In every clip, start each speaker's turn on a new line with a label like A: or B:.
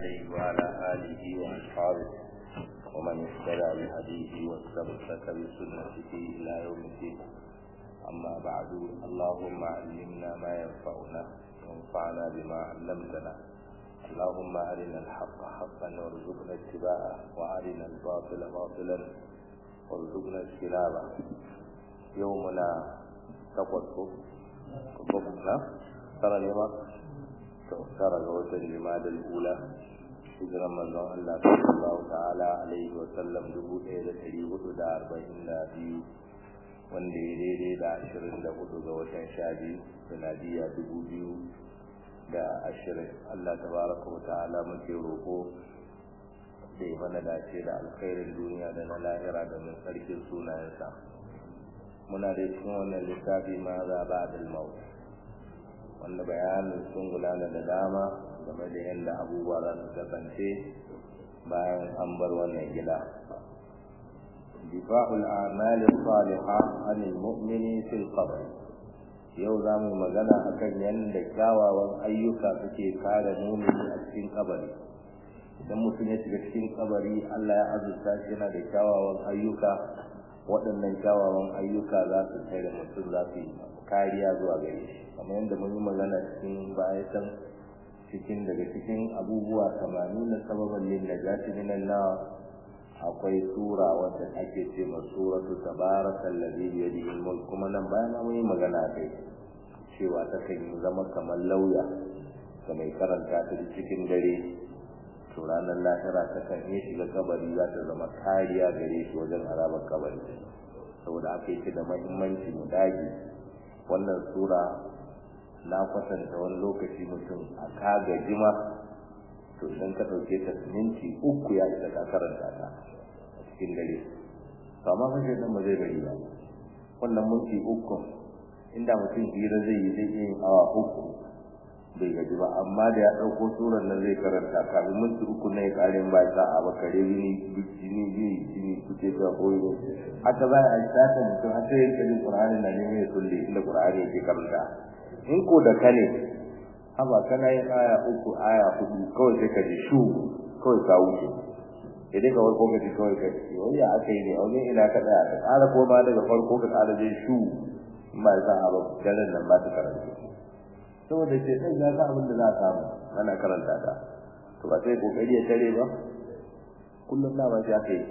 A: عليه وعلى آله وأصحابه ومن اهتدى بهديه واستمسك بسنته إلى يوم الدين أما بعد اللهم علمنا ما ينفعنا وانفعنا بما علمتنا اللهم أرنا الحق حقا وارزقنا اتباعه وأرنا الباطل باطلا وارزقنا اجتنابه يومنا تقوى بكنا ترى اليوم ترى الوتر لماذا الأولى hijiran manzon Allah sallallahu ta'ala alaihi wa sallam dubu ɗaya da ɗari hudu da arba'in da biyu wanda ya daidai da ashirin da hudu ga watan sha biyu sanadiyya dubu biyu da ashirin Allah tabaraka wa ta'ala muke roƙo da ya mana dace da alkhairin duniya da na lahira da mun tsarkin sunayensa muna da cikin wannan littafi ma za ba da maut wanda bayanin sun gudana da dama game da yadda abubuwa za su kasance bayan an bar wannan gida difa'ul a'mal salihah anil mu'mini fil qabr yau za mu magana akan yadda kyawawan ayyuka suke kare mumini a cikin kabari idan mutum ya shiga cikin kabari Allah ya azurta shi yana da kyawawan ayyuka waɗannan kyawawan ayyuka za su tare mutum za su yi kariya zuwa gare shi kamar yadda mun yi magana cikin bayan cikin daga cikin abubuwa tamanin na sababan lin najati minan na akwai sura wadda ake ce ma suratu tabarakal ladhi bi yadihi al kuma nan bayan mun yi magana kai cewa ta kan zama kamar lauya ga mai karanta ta cikin dare to ranar lahira ta kan iya shiga kabari za ta zama kariya gare shi wajen azabar kabari saboda aka yi da mahimmanci mu dage wannan sura na kwatanta wani lokaci mutum a kaga jima to idan ka ɗauke ta minti uku ya isa ka karanta ta a cikin dare to amma fa sai ba zai bari ba wannan minti uku inda mutum hira zai yi zai yin awa uku bai gaji ba amma da ya ɗauko surar nan zai karanta kafin minti uku na ya ƙarin ba sa a bakare jini jini jini jini kuce ta koyo haka za a yi sata mutum har sai ya kalli ƙur'ani na neman ya sulle inda ƙur'ani yake karanta in ko da kane haba kana yin aya uku aya hudu kawai sai ka ji shu kawai ka wuce idan ka warko ka ji kawai ka ji wani ya aka yi ne wani ina ka tsaya ka ƙara ko ma daga farko ka ƙara jin shu in ba sa a ba daren nan ba ta karanta saboda ce sai ya ga abin da za a samu ana karanta ta to ba sai kokari ya tare ba kullum na ba sai aka yi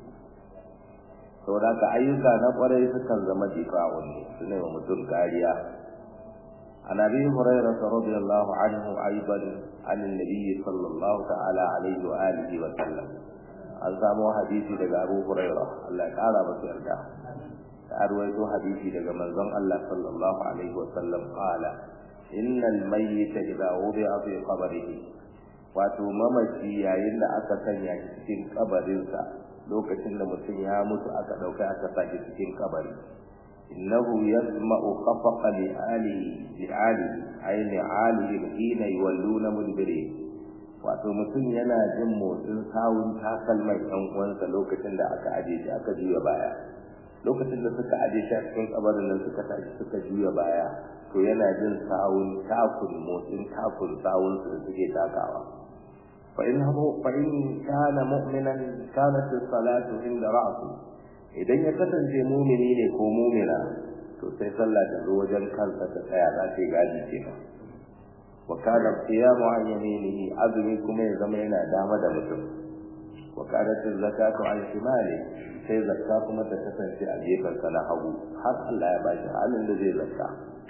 A: saboda haka ayyuka na kwarai sukan zama difa'un ne su ne wa mutum kariya عن ابي هريره رضي الله عنه ايضا عن النبي صلى الله تعالى عليه واله وسلم an samu hadisi daga Abu Hurairah Allah ya kara masa yarda ta arwaito hadisi daga manzon Allah sallallahu alaihi wa sallam qala innal mayyita idza wudi'a fi qabrihi wato mamaci yayin da aka sanya shi cikin kabarinsa lokacin da mutum ya mutu aka dauka aka sake cikin kabari إنه يسمع خفق لآله لآله أي لآله حين يولون مدبرين wato mutum yana jin motsin sawun takalman ɗan uwansa lokacin da aka aje shi aka juya baya lokacin da suka aje shi a cikin kabarin nan suka tashi suka juya baya to yana jin sawun takun motsin takun sawun su da suke takawa fa in fa in kana mu'minan kanat as-salatu inda ra'si idan ya kasance mumini ne ko mumina to sai sallah ta zo wajen kansa ta tsaya za ta gadi kenan wa kana qiyamu an yaminihi azumi kuma ya zama yana dama da mutum wa kana zakatu an shimali sai zakka kuma ta kasance a gefen sa na hagu har Allah ya bashi halin da zai zakka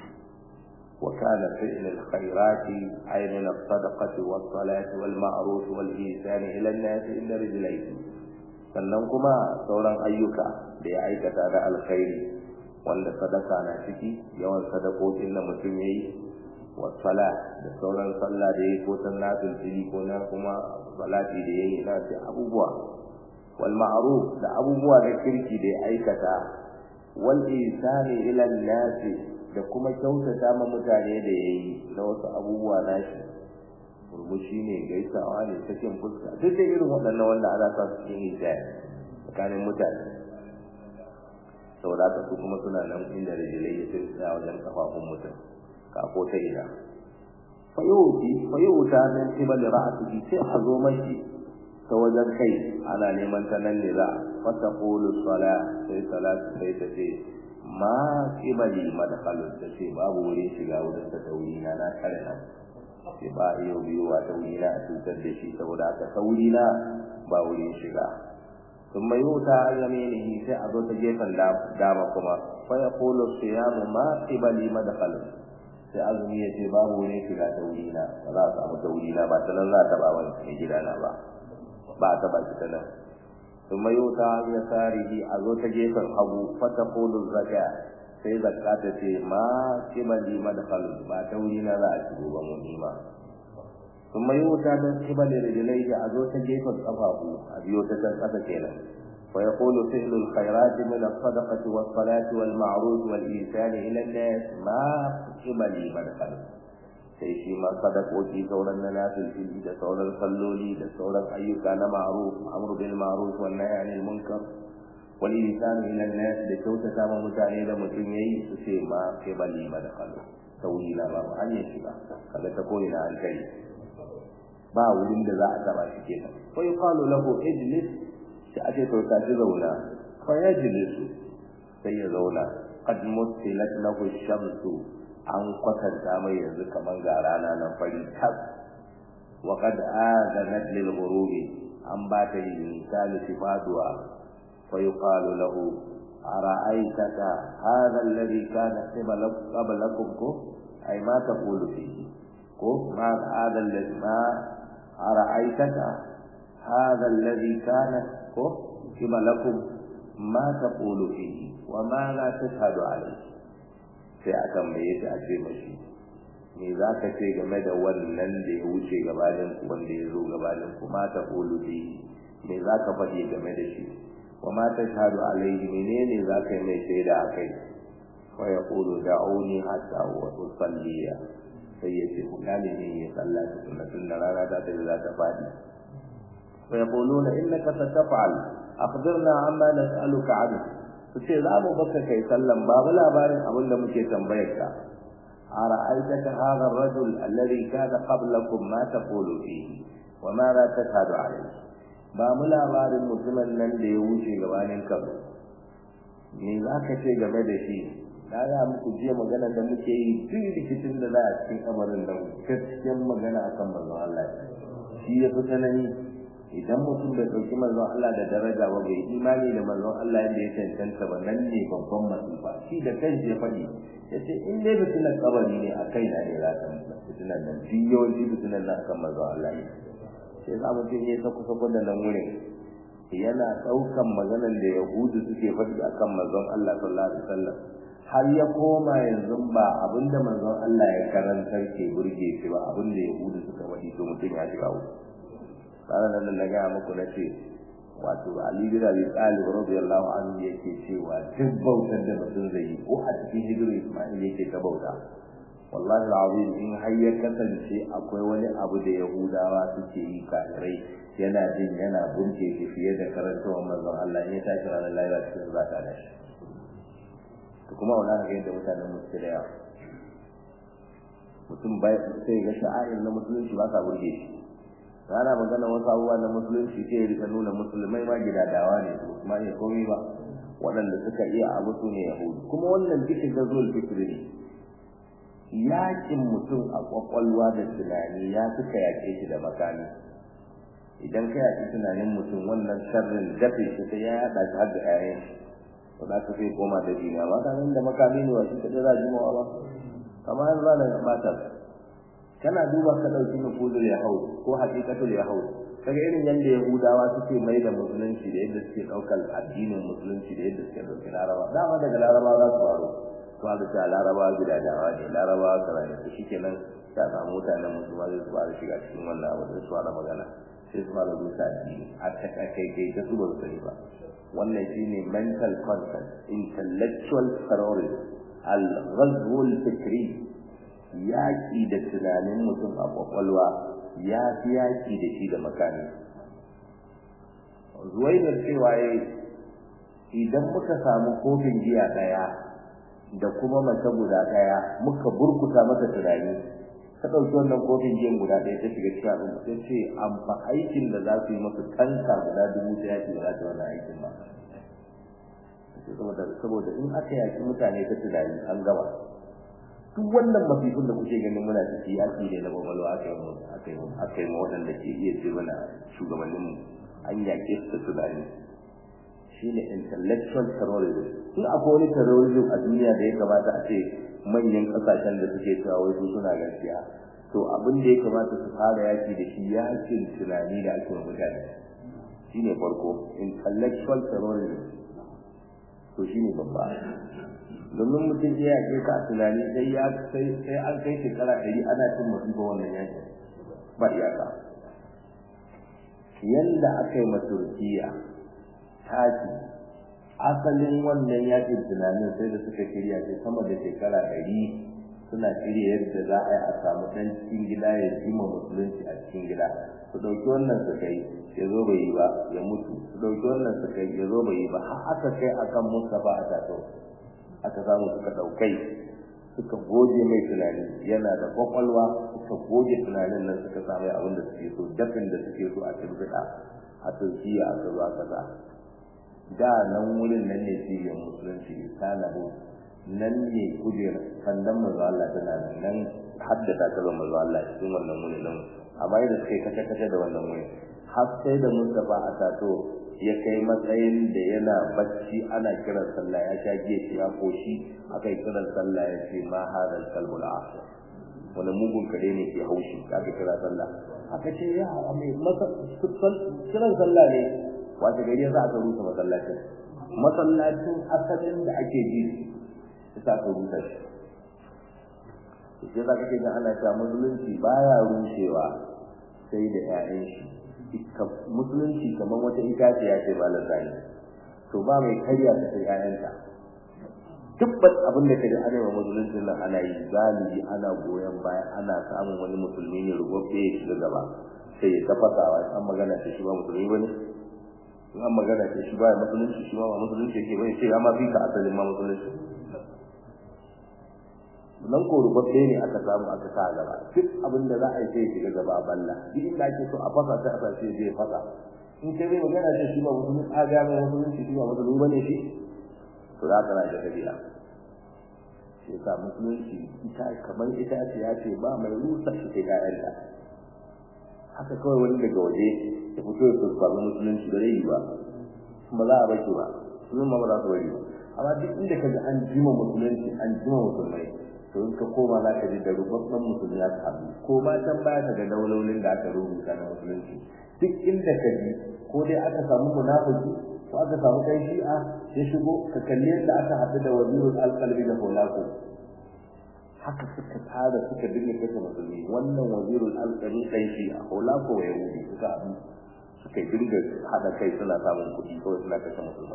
A: wa kana fi'l al-khairat ay min as-sadaqati was-salati wal-ma'ruf wal-ihsan ila an-nas inda rijlayhi sannan kuma sauran ayyuka da ya aikata da alkhairi wanda sadaka na ciki yawan sadakokin da mutum yayi wasala da sauran sallah da yayi ko san nafil fili ko na kuma salati da yayi na da abubuwa wal ma'ruf da abubuwa da kirki da ya aikata wal ihsani ila nasi da kuma kyautata ma mutane da yayi na wasu abubuwa nashi murmushi ne gaisawa ne sakin fuska duk da irin waɗannan wanda ana sa su cikin hijab tsakanin mutane saboda haka su kuma suna nan inda rijilai ya sai tsaya wajen kafafun mutum kafo ta ina fayuti fayuta min qibali ra'sihi sai a zo mashi ta wajen kai ana neman ta nan ne za fa taqulu sala sai salatu sai ta ce ma qibali madkhalun ta ce babu wurin shiga wurin ta tauri na na kare nan sai ba iyo biyo wa tauri na cutar da shi saboda haka tauri na ba wurin shiga ثم يؤتى عن يمينه sai a zo ta gefen dama kuma fa yaqulu siyamu ma qibali madkhal sai azumi ya ce babu wurin shiga ta wuri na ba za a samu ta wuri na ba ta nan za ta ba wani mai gida na ba ba ta ba shi ta nan ثم يؤتى عن يساره a zo ta gefen hagu fa taqulu zakka sai zakka ta ce ma qibali madkhal ba ta wuri na za a shigo ba mu nima ثم يؤتى من قبل رجليه أزوت جيف الصفاف أبيوت تنقذ كينا ويقول فعل الخيرات من الصدقة والصلاة والمعروف والإنسان إلى الناس ما قبل مدخل sai shi ma sadakoki sauran na nafil fili da sauran salloli da sauran ayyuka na ma'ruf amru bil ma'ruf wan nahy anil munkar wal ihsan ila an-nas da kyautata ma mutane da mutum yayi su ce ma qibali madkhalu tawila ba hanyar shiga kaga ta koyi na an kai ba wurin da za a taba shi kenan fa yuqalu lahu ijlis sai ake to ta ji zauna fa yajlisu sai ya zauna qad mutilat lahu shamsu an kwatanta mai yanzu kaman ga rana nan fari tas wa qad adanat lil ghurubi an ba ta yi misali sifaduwa fa yuqalu lahu ara'aytaka hadha alladhi kana qablakum ko ay ma taqulu fihi ko ma hadha alladhi ma أرأيتك هذا الذي كان كما لكم ما تقول فيه وما لا تشهد عليه sai a tambaye ta a ce mashi me za ka ce game da wannan da ya wuce gabanin wanda ya zo gabanin ku ma ta kulu bi me za ka faɗi game da shi wa ma ta shahadu alaihi menene za ka yi mai shaida a kai fa ya kulu da'uni hatta wa usalliya sai ya ce ku gane ne ya sallah ta sunna tun da rana ta tafi za ta fadi fa yaquluna innaka sataf'al akhbirna amma nas'aluka anhu su ce za mu baka kai sallan babu labarin abin da muke tambayar ka ara'aitaka hadha ar-rajul alladhi kana qablakum ma taqulu fihi wa ma la tashhadu alayhi ba mu labarin mutumin nan da ya wuce gabanin ka me za ka ce game da shi na ga muku jiya magana da muke yi duk rikicin da za a cikin kamarin nan gaskiyar magana akan manzon Allah shi ya fi tsanani idan mutum bai ɗauki manzon Allah da daraja ba bai imani da manzon Allah yadda ya cancanta ba nan ne babban masifa shi da kanshi ya faɗi ya ce in dai fitinan kabari ne a kai na ne za ka fitinan nan duk yawanci fitinan nan akan manzon Allah ne sai za mu ce ya ta kusa da nan wurin yana ɗaukan maganar da yahudu suke faɗi akan manzon Allah sallallahu alaihi wasallam har ya koma yanzu ba abinda manzon Allah ya karantar ke burge shi ba abinda yahudu suka faɗi to mutum ya shiga wuta tare da nan na gaya muku na ce wato Ali bin Abi Talib radiyallahu anhu yake cewa duk bautar da mutum zai yi ko a cikin hijiru Isma'il yake ta bauta wallahi alazim in har ya kasance akwai wani abu da Yahudawa suke yi kafirai yana jin yana burge shi fiye da karantawar manzon Allah in ya tashi ranar lahira cikin zaka da shi to kuma wannan ga yadda mutanen musu da yawa mutum bai sai ga sha'air na musulunci ba sa burge shi rana magana wasu abubuwa na musulunci sai ya rika nuna musulmai ma gidadawa ne su kuma iya komai ba waɗanda suka iya abu su ne yahudu kuma wannan duka ga zuwa fikiri ne yakin mutum a kwakwalwa da tunani ya suka yake shi da makami idan ka yaki tunanin mutum wannan sharrin dafe shi sai ya yaɗa shi har da ƴaƴan ba za ka sai koma da duniya ba kan da makami ne wa shi kaɗai za a jimawa ba kamar yanzu za na ɓata kana duba ka dauki nufuzul yahud ko haqiqatul yahud kaga irin yanda yahudawa suke mai da musulunci da yadda suke daukar addinin musulunci da yadda suke dauki laraba dama daga laraba za su faru to aka ce laraba gidadawa ne laraba kaza ne shikenan ta samu mutanen musulma zai su fara shiga cikin wannan abu da su fara magana sai su fara rusa addini a ta kai kai ta su ba su sani ba wannan shine mental content intellectual terrorism al-ghazw al-fikri yaƙi da tunanin mutum a ƙwaƙwalwa ya fi yaƙi da shi da makami zuwainar cewa ya idan muka samu kofin giya ɗaya da kuma mace guda ɗaya muka burkuta masa tunani ta ɗauki wannan kofin giyan guda ɗaya ta shiga cikin al'umma ta ce amfa aikin da za su yi masa tanka guda dubu ta yaki ba za ta wannan aikin ba saboda saboda in aka yaki mutane ta tunani an gaba duk wannan mafifin da kuke ganin muna ciki yaki ne na babalwa aka yi aka yi aka yi waɗanda ke iya ce mana shugabanninmu an yaƙe su da tunani shine intellectual terrorism in akwai wani terrorism a duniya da ya kamata a ce manyan kasashen da suke cewa wai su suna gaskiya to abin da ya kamata su fara yaki da shi yakin tunani da ake mutane shine farko intellectual terrorism to shine babba domin mutum ya yake ka tunani sai ya sai sai an kai shekara ɗari ana cin musiba wannan yaki ba iyaka yanda aka yi ma Turkiya taki asalin wannan yakin tunanin sai da suka shirya sai sama da shekara ɗari suna shirya yadda za a yi a samu ɗan cikin gida ya jima musulunci a cikin gida su ɗauki wannan su kai ya zo bai yi ba ya mutu su ɗauki wannan su kai ya zo bai yi ba har aka kai akan Mustapha a tato aka samu suka ɗaukai suka goge mai tunani yana da kwakwalwa suka goge tunanin nan suka samu abin da suke so dafin da suke so a cikin a turkiya aka zo aka sa da nan wurin nan ne cibiyar musulunci talabu nan ne kujera sandan manzo Allah tana nan haddasa ta zama manzo Allah cikin wannan wurin nan amma yadda suka yi kace kace da wannan wurin har sai da Mustafa a tato ya kai matsayin da yana bacci ana kiran sallah ya sha giya shi ya koshi aka yi kiran sallah ya ce ma hadal kalbul asr wani mugun kare ne ke haushi aka kira sallah aka ce ya mai masa kiran sallah ne wace gari za aka rusa masallacin masallacin asalin da ake ji sai aka rusa shi sai za ka ce ana cewa musulunci baya rushewa sai da 'ya'yan shi musulunci kamar wata itaciya ce ba lazari to ba mai karya ta sai 'ya'yanta dubbat abin da kaji ana wa musulunci nan ana yi galibi ana goyon baya ana samun wani musulmi ne rubabbe ya shiga gaba sai ya tafasawa an magana ta shi ba musulmi bane in an magana ce shi baya musulunci shi ma ba musulunci yake bane sai ya ma fi ka asalin ma musulunci nan ko rubabbe ne aka samu aka sa gaba duk abin da za a yi sai shiga gaba balla duk inda ake so a fasa sai a sa sai zai fasa in kai zai magana ce shi ba musulunci a ga mai musulunci shi ba musulmi bane shi to za ka na da kabila shi sa musulunci ita kamar ita ce ya ce ba mai rusa shi sai ƴaƴanta haka kawai wani daga waje ya fito ya kurfafi musulunci ba zai yi ba ba za a baki ba sunan ma ba za su bari ba amma duk inda ka ji an jima musulunci an jima musulmai to in ka koma za ka ji da rubabban musulmi ya haɗu ko ma can baya ka ga daulolin da aka rubuta na musulunci duk inda ka ji ko dai aka samu munafiki ko aka samu kai shi'a ya shigo ka kalli yadda aka haɗu da wazirul alqalbi da holako haka suka tsara suka dinga kashe musulmi wannan wazirul alqalbi kai shi'a holako ya yahudi suka haɗu suka dinga haɗa kai suna samun kuɗi kawai suna kashe musulmai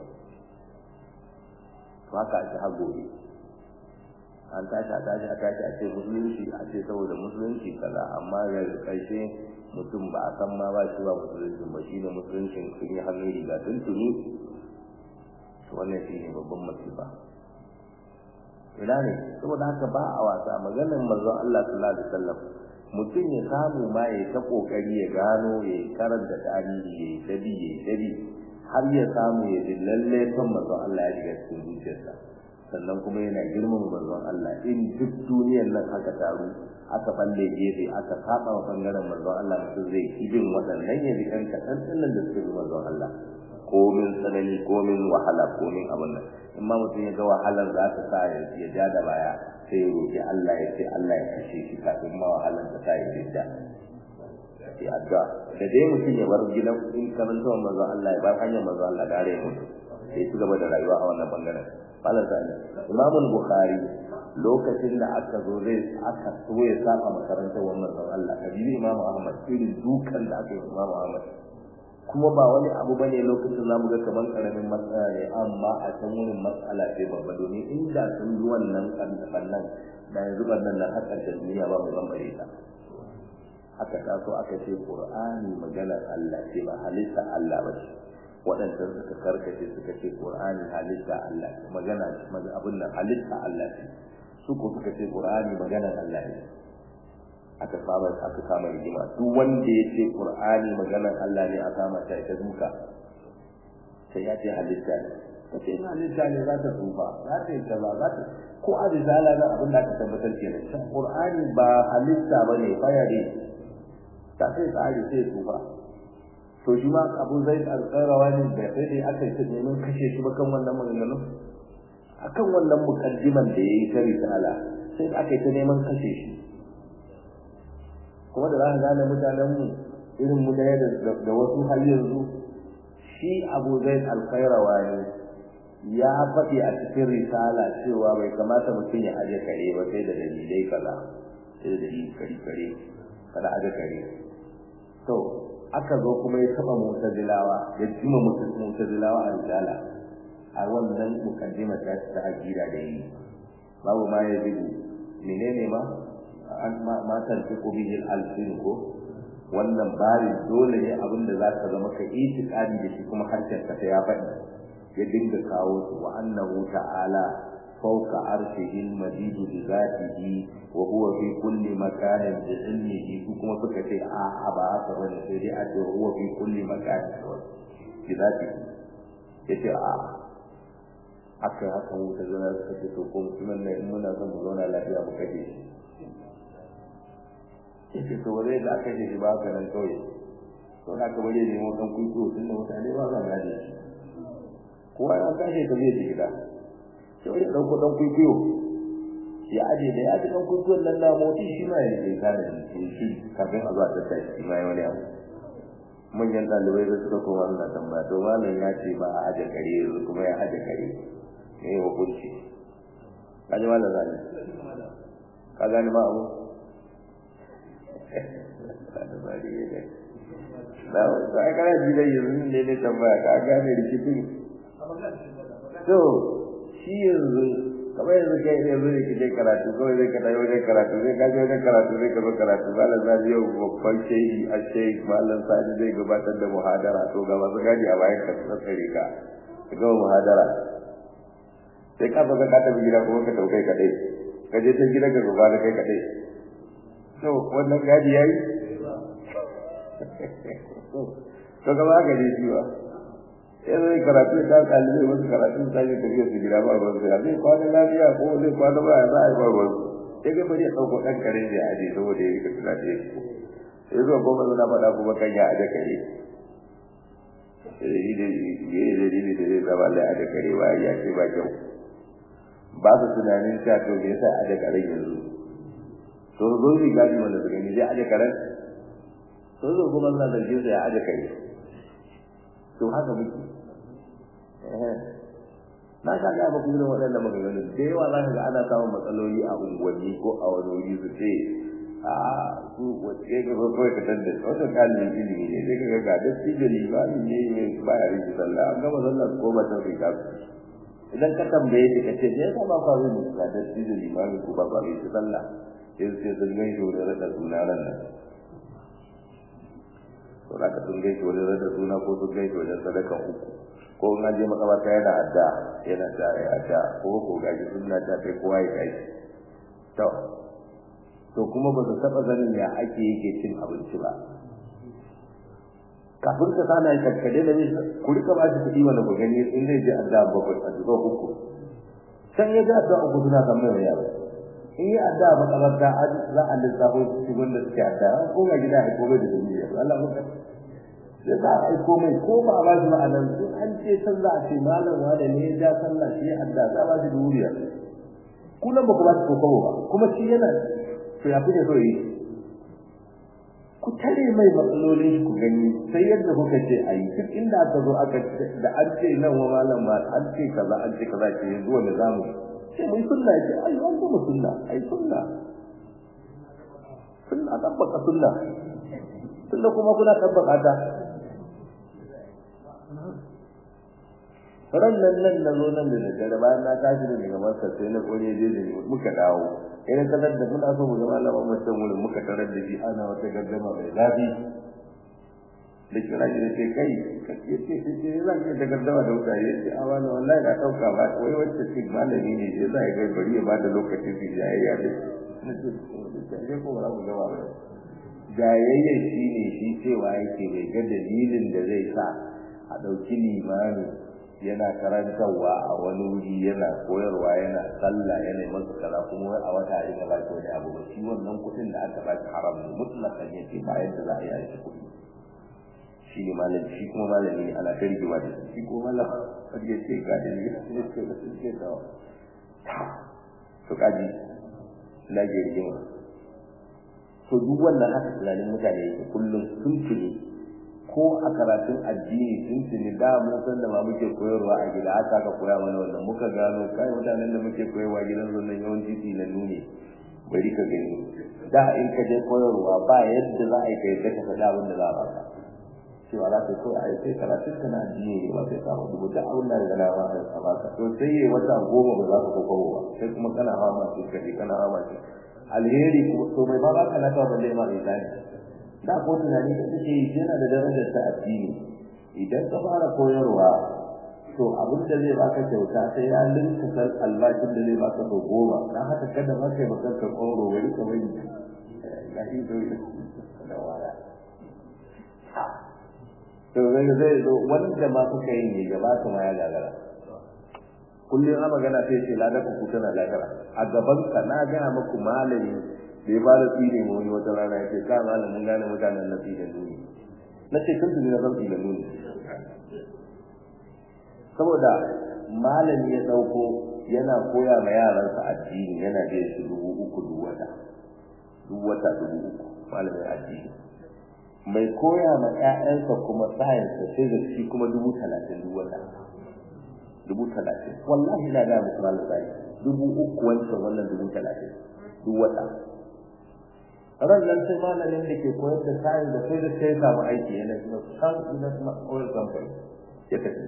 A: to haka ake har gobe an tashi a tashi a tashi a ce musulunci a ce saboda musulunci kaza amma da ƙarshe mutum ba a san ma ba shi ba musulunci ba shi ne musuluncin sun yi hannun riga tuntuni wannan shi ne babban masifa ina ne saboda haka ba a wasa maganar manzon Allah sallallahu alaihi wasallam mutum ya samu ma ya ta kokari ya gano ya karanta tarihi ya yi dabi ya yi dabi har ya samu ya ji lalle son manzon Allah ya shiga cikin zuciyarsa sannan kuma yana girmama manzon Allah in duk duniyar nan aka taru aka balle gefe aka saba wa bangaren manzon Allah mutum zai ibin waɗannan ya bi ɗan kaɗan ɗinnan da suke manzon Allah komin tsanani komin wahala komin abin nan in ma mutum ya ga wahalar za ta sa ya ja da baya sai ya roƙi Allah ya ce Allah ya kashe shi kafin ma wahalar ta sa ya jidda ya addu'a da dai mutum ya bar gidan in karanta manzon Allah ya bar hanyar manzon Allah gare ya mutu sai ci gaba da rayuwa a wannan bangaren Malam Sani, Imam Bukhari lokacin da aka zo zai aka so ya saba makarantar wannan zan Allah kabibi Imam Ahmad irin dukan da aka yi Imam Ahmad kuma ba wani abu bane lokacin zamu ga kaman karamin matsala ne amma a can wurin matsala ce babba domin inda sun yi wannan kannan da yanzu bannan nan har ƙarshen duniya ba mu zambare ta aka taso aka ce Qur'ani maganar Allah ce ba halitta Allah ba ce waɗanda suka karkace suka ce Qur'ani halitta Allah magana abin nan halitta Allah ce su ko suka ce Qur'ani maganar Allah ne aka saba aka kama rigima duk wanda ya ce qur'ani maganar Allah ne a kama ta ita duka sai ya ce halitta ne ta ce ina halitta ne za ta tsufa za ta yi kaza za ta ko a risala na abin da aka tabbatar kenan shan qur'ani ba halitta ba ne faya ne ta sai tsari sai tsufa to shi ma abu zai alƙarawa ne da sai dai aka yi ta neman kashe shi ba kan wannan maganganun akan wannan mukaddiman da ya yi ta risala sai aka yi ta neman kashe shi kuma da za ka gane mutanenmu irin mu ɗaya da wasu har yanzu shi abu zai alkhairawa ne ya faɗi a cikin risala cewa bai kamata mutum ya aje kare ba sai da dalilai kaza sai da dalilai kare kare kada aje kare to aka zo kuma ya taɓa mutazilawa ya jima mutazilawa a risala a wannan mukaddima ta ta aqida da yi babu ma ya zigu menene ma ma tarfiqu bihi al-alsin ko wannan bari dole ne abin da zaka zama ka itiqadi da shi kuma harshen ka ya faɗi ya dinga kawo su wa annahu ta'ala fawqa arshihi al-majid bi zatihi wa huwa fi kulli makanin bi ilmihi su kuma suka ce a a ba haka bane sai dai a ce huwa fi kulli makanin bi zatihi yace a aka haka wuta zana suka ce to ko mutumin nan in muna son mu zauna lafiya mu kaje shi yace to wale da aka je ba ka nan kawai to na ka bare ne mu dan kuito tun da mutane ba za gane shi kowa ya kashe ta zai gida sai wani dauko dan kuito ya aje da ya ji dan kuito nan na moti shi ma ya je kare shi shi kafin a zuwa ta tashi shi ma ya wani abu manyan ɗalibai da suka koma suna tambaya to malam ya ce ba a aje kare yanzu kuma ya aje kare me ya hukunci ka ji malam zani ka gani ma abu na wasu ai kana ji dai yanzu ne ne tambaya ka gane rikicin to shi yanzu kamar yanzu kai ne yanzu ne kike karatu kawai zai ka tayi wajen karatu zai kaje wajen karatu zai ka zo karatu malam zai yau babban shehi a shehi malam sani zai gabatar da muhadara to ga masu gadi a bayan ka tsare ka ka ga muhadara sai ka baka ka tafi gida kuma ka taukai kadai ka je ta gida ka gaba da kai kadai to wannan gadi yayi to gaba ga ne shi ba sai zai karatu ta kalibai wasu karatu ta yi tafiya su gida ba ruwan sai zai kwana lafiya ko zai kwana ba za a yi ba ruwan sai ga bari ya ɗauko ɗan kare da ya aje saboda ya rika tuna da yake sai zuwa goma zuna faɗa kuma kan ya aje kare yi da yi da yi da zai zama lai aje kare ba ya ce ba kyau ba su tunanin cewa to me yasa aje karen yanzu to zo zai gadi mana su gani zai aje karen to zo kuma suna zargin sa ya aje kare to haka muke na ka ga ba kuma waɗannan maganganun da yawa za ka ga ana samun matsaloli a unguwanni ko a wani wuri su ce a su wace ga ko kawai ka tanda wata kalin ilimi ne sai ka ga ga datti da limami ne mai baya rike sallah an gama sallah su koma can rika su idan ka tambaye shi ka ce me yasa ba ka zai musu ga datti da limami ko ba ka rike sallah sai su ce sun gaishe wani rada suna ran nan to za ka sun gaishe wani rada suna ko sun gaishe wajen sadakan uku ko in an je makabarta yana adda yana da ya adda ko ko gaji sunna ta kai kowa ya kai to to kuma ba su taba ganin ya ake yake cin abinci ba kafin ka sana ya kakkade da nisa ku rika ba shi kuɗi wanda ku gani in zai je adda bakwai a zuwa uku can ya ga adda uku suna kan mai yaro in yi adda makabarta za a lissafo su wanda suke adda ko ga gida a komai da duniya Allah mun ya za a aiko mai ko ba a ba shi ma'anar su an ce san za a ce malam wa da ne ya ja sallah shi adda za a ba shi dubu biyar kullum ba ku ba shi kokobo ba kuma shi yana to ya kuke so yi ku tare mai matsalolin ku gani sai yadda kuka ce a yi duk inda aka zo aka da an ce nan wa malam ma an ce kaza an ce kaza ce yanzu wanda za mu sai mun sunna ya ce ai an gama sunna ai sunna sunna tabbata sunna tunda kuma kuna tabbata ta ran nan nan na zo nan da daddare bayan na tashi da daga masa sai na kore je da muka dawo ina kadar da muna so mu ga malaman mutum wurin muka tarar da shi ana wata gaddama mai zafi da kira shi da ce kai ka ce ce ce ce zan ce da gaddama da mutane ya ce a wani wallahi na ɗauka ba wai wacce ce malami ne ya za ya gai bari ya ba da lokacin su ya yi yadda na ce ko ba mu gaba ba jayayya shi ne shi cewa yake bai ga dalilin da zai sa a ɗauki limami yana karantarwa a wani wuri yana koyarwa yana sallah yana yi masa kaza kuma a wata ya ba shi wani abu ba shi wannan kuɗin da aka ba shi haram ne mutlakan yake ba yadda za a yi aiki kuɗi shi ne malami shi kuma malami ne ana ta rigima da shi ko malam har ya ce ga da ne ne ce da su ce da to kaji na je rigima to duk wannan haka tunanin mutane yake kullum sun tuni ko a karatun addini sun tuni da mun san da ma muke koyarwa a gida haka ka koya mana wannan muka gano kai mutanen da muke koyarwa gidan nan yawanci tinannu ne bari ka gani da in ka je koyarwa ba yadda za a yi kai ka faɗa abin da za a baka cewa za ka so a yi sai karatun ka na addini ne ba sai ka hudu da abin da na ba ka baka to sai yi wata goma ba za ka kokowa ba sai kuma kana hawa masu kaje kana hawa masu alheri ko to mai ba ka na kawo balle ma isani da ko tunani da take yi yana da darajar ta addini idan ka fara koyarwa to abin da zai baka kyauta sai ya linka sal albashin da zai baka so goma dan haka kada ma kai baka ka koro wani ka wani ga shi to da wala to zai zai zo wanda ma suka yi ne gaba su ma ya gagara kullum a magana sai ce ladar ku tana gagara a gaban ka na gaya muku malami da ya bada tsire mu wani wata rana ya ce ka malamin gane mutanen na tsire nuni na ce tun tuni na zan tsire nuni saboda malami ya ɗauko yana koya ma yaransa addini yana da su dubu uku duk wata duk wata dubu uku malamin addini mai koya ma ƴaƴansa kuma science da physics shi kuma dubu talatin duk wata dubu talatin wallahi na ga muku malam sai dubu uku wancan wannan dubu talatin duk wata ran nan sai malamin da ke koyar da science da physics sai samu aiki yana kuma san ina kuma oil company ya tafi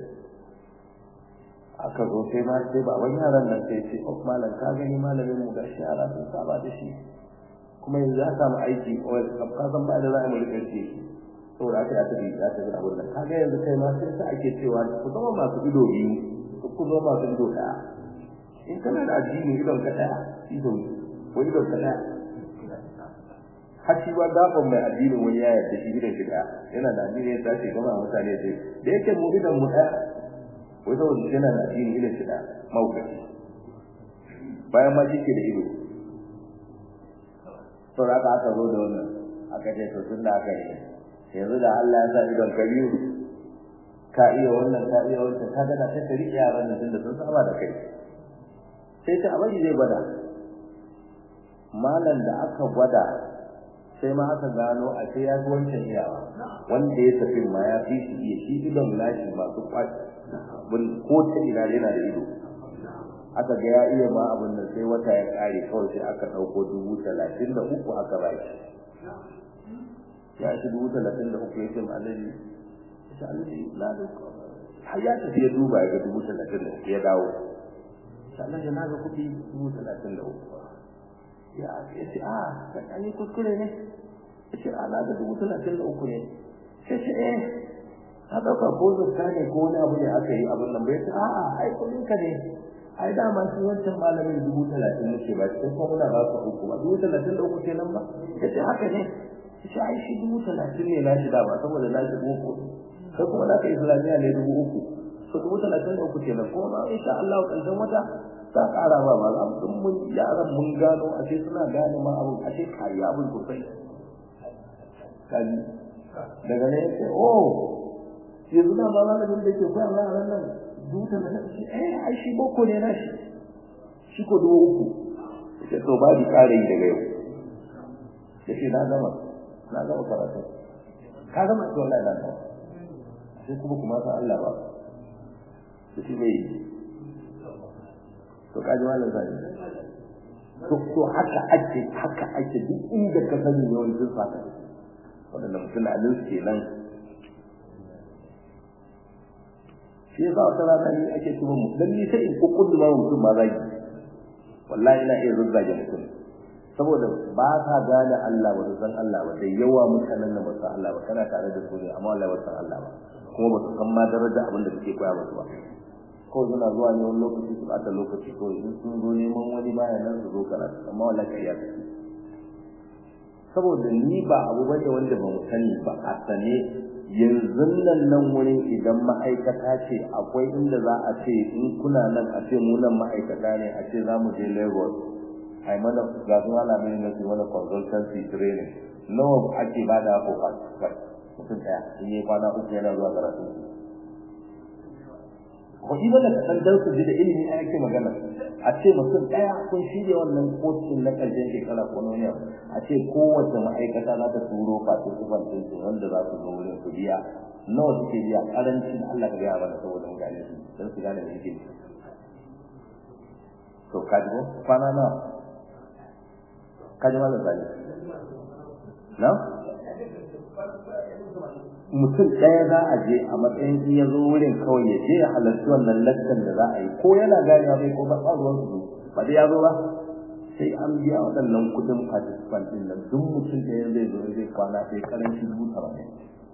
A: aka zo sai ma sai ba wani yaran nan sai ce oh malam ka gani malamin mu gashi yara sun saba da shi kuma yanzu ya samu aiki oil ka san ba da za a mu rike shi saboda aka yi tafi ya tafi abin nan kaga yanzu kai ma sai sa ake cewa ku zama masu ido biyu ku zama masu ido ɗaya in kana da addini idon ka ɗaya ido ko idon ka ɗaya har shi ba gaban mai addinin wani ya yarda shi idon shi ɗaya yana da addini ya tashi gama mutane sai da yake mu idon mu ɗaya wai saboda yana da addini idon shi ɗaya maukaci bayan ma shi ke da ido saboda aka aka zo da wannan aka ce to tun da aka yi yanzu da Allah ya sa idon ka biyu ka iya wannan ka iya wancan ka gana sai ka riƙe yaran nan tunda sun saba da kai sai ta abin zai gwada malam da aka gwada sai ma aka gano a sai ya fi wancan iyawa wanda ya tafi ma ya fi shi iya shi idon nashi masu kwaci ko ta ina yana da ido aka ga ya iya ma abin nan sai wata ya kare kawai sai aka ɗauko dubu talatin da uku aka ba shi ya ci dubu talatin da uku ya ce ma alaji ya ce alaji na da har ya tafi ya duba ya ga dubu talatin da uku ya dawo ya alaji na ga kuɗi dubu talatin da uku ya ce a an yi kuskure ne ya ce a na ga dubu talatin da uku ne sai ce eh na ɗauka ko zakka ne ko wani abu ne aka yi abin nan bai ce a'a ai kuɗin ka ne ai dama shi wancan malamin dubu talatin nake ba cikin kuma muna ba ka uku ba dubu talatin da uku kenan ba ya ce haka ne ya ce ai shi dubu talatin ne na shi dama saboda na shi boko sai kuma na ka islamiyya ne dubu uku so dubu talatin da uku kenan kuma ma insha Allah ƙarshen wata ta ƙara ba ba za mu mun yaran mun gano a ce suna gane ma abun a ce kayi abun sosai kaji daga ne ya ce oh yanzu na ba malamin da ke koya ma yaran nan duta na ta ce eh ai shi boko ne na shi shi ko dubu uku ce to ba bi kare yi daga yau da shi na gama na gama karatu ka gama to wallahi na gama sai kuma kuma sa Allah ba to shi ne to kaji malam sai to to haka ake haka ake duk inda ka sani yawancin sa ka wannan mutum alin kenan shi yasa wata rana ni ake cewa mu dan ni sai in kokkudu ma mutum ma zagi wallahi ina iya zuzzage mutum saboda ba ka gane Allah ba san Allah ba da yawa mutanen nan ba san Allah ba kana tare da su ne amma wallahi ba san Allah ba kuma ba su san ma daraja abin da kake koya musu ba kawai suna zuwa ne wani lokaci su ɓata lokaci kawai in sun zo neman wani baya nan su zo karatu amma wala ƙarya take saboda ni ba abu bane wanda ba mu sani ba a sane yanzu nan nan wurin idan ma'aikata ce akwai inda za a ce in kuna nan a ce mu nan ma'aikata ne a ce za mu je Lagos a yi mana ga su malamin na su mana consultancy training nawa ake ba da ko mutum ɗaya in yi kwana uku yana zuwa karatu kuɗi ba da kaɗan dan su ji da ilimi a yake magana a ce mutum ɗaya kun shirya wannan kotun na ƙarshen shekara ko na yau a ce kowace ma'aikata za ta turo participant ɗin su wanda za su zo wurin su biya nawa suke biya ƙarancin Allah ka gaya mana saboda mu gane su don su gane me yake to ka ji ko kwana nawa ka ji malam sani na mutum ɗaya za a je a matsayin in ya zo wurin kawai ya je ya halarci wannan lakcan da za a yi ko yana ganewa bai ko ba ruwan su ba da ya zo ba sai an biya waɗannan kuɗin participant ɗin nan duk mutum ɗaya zai zo zai kwana sai karanci dubu saba'in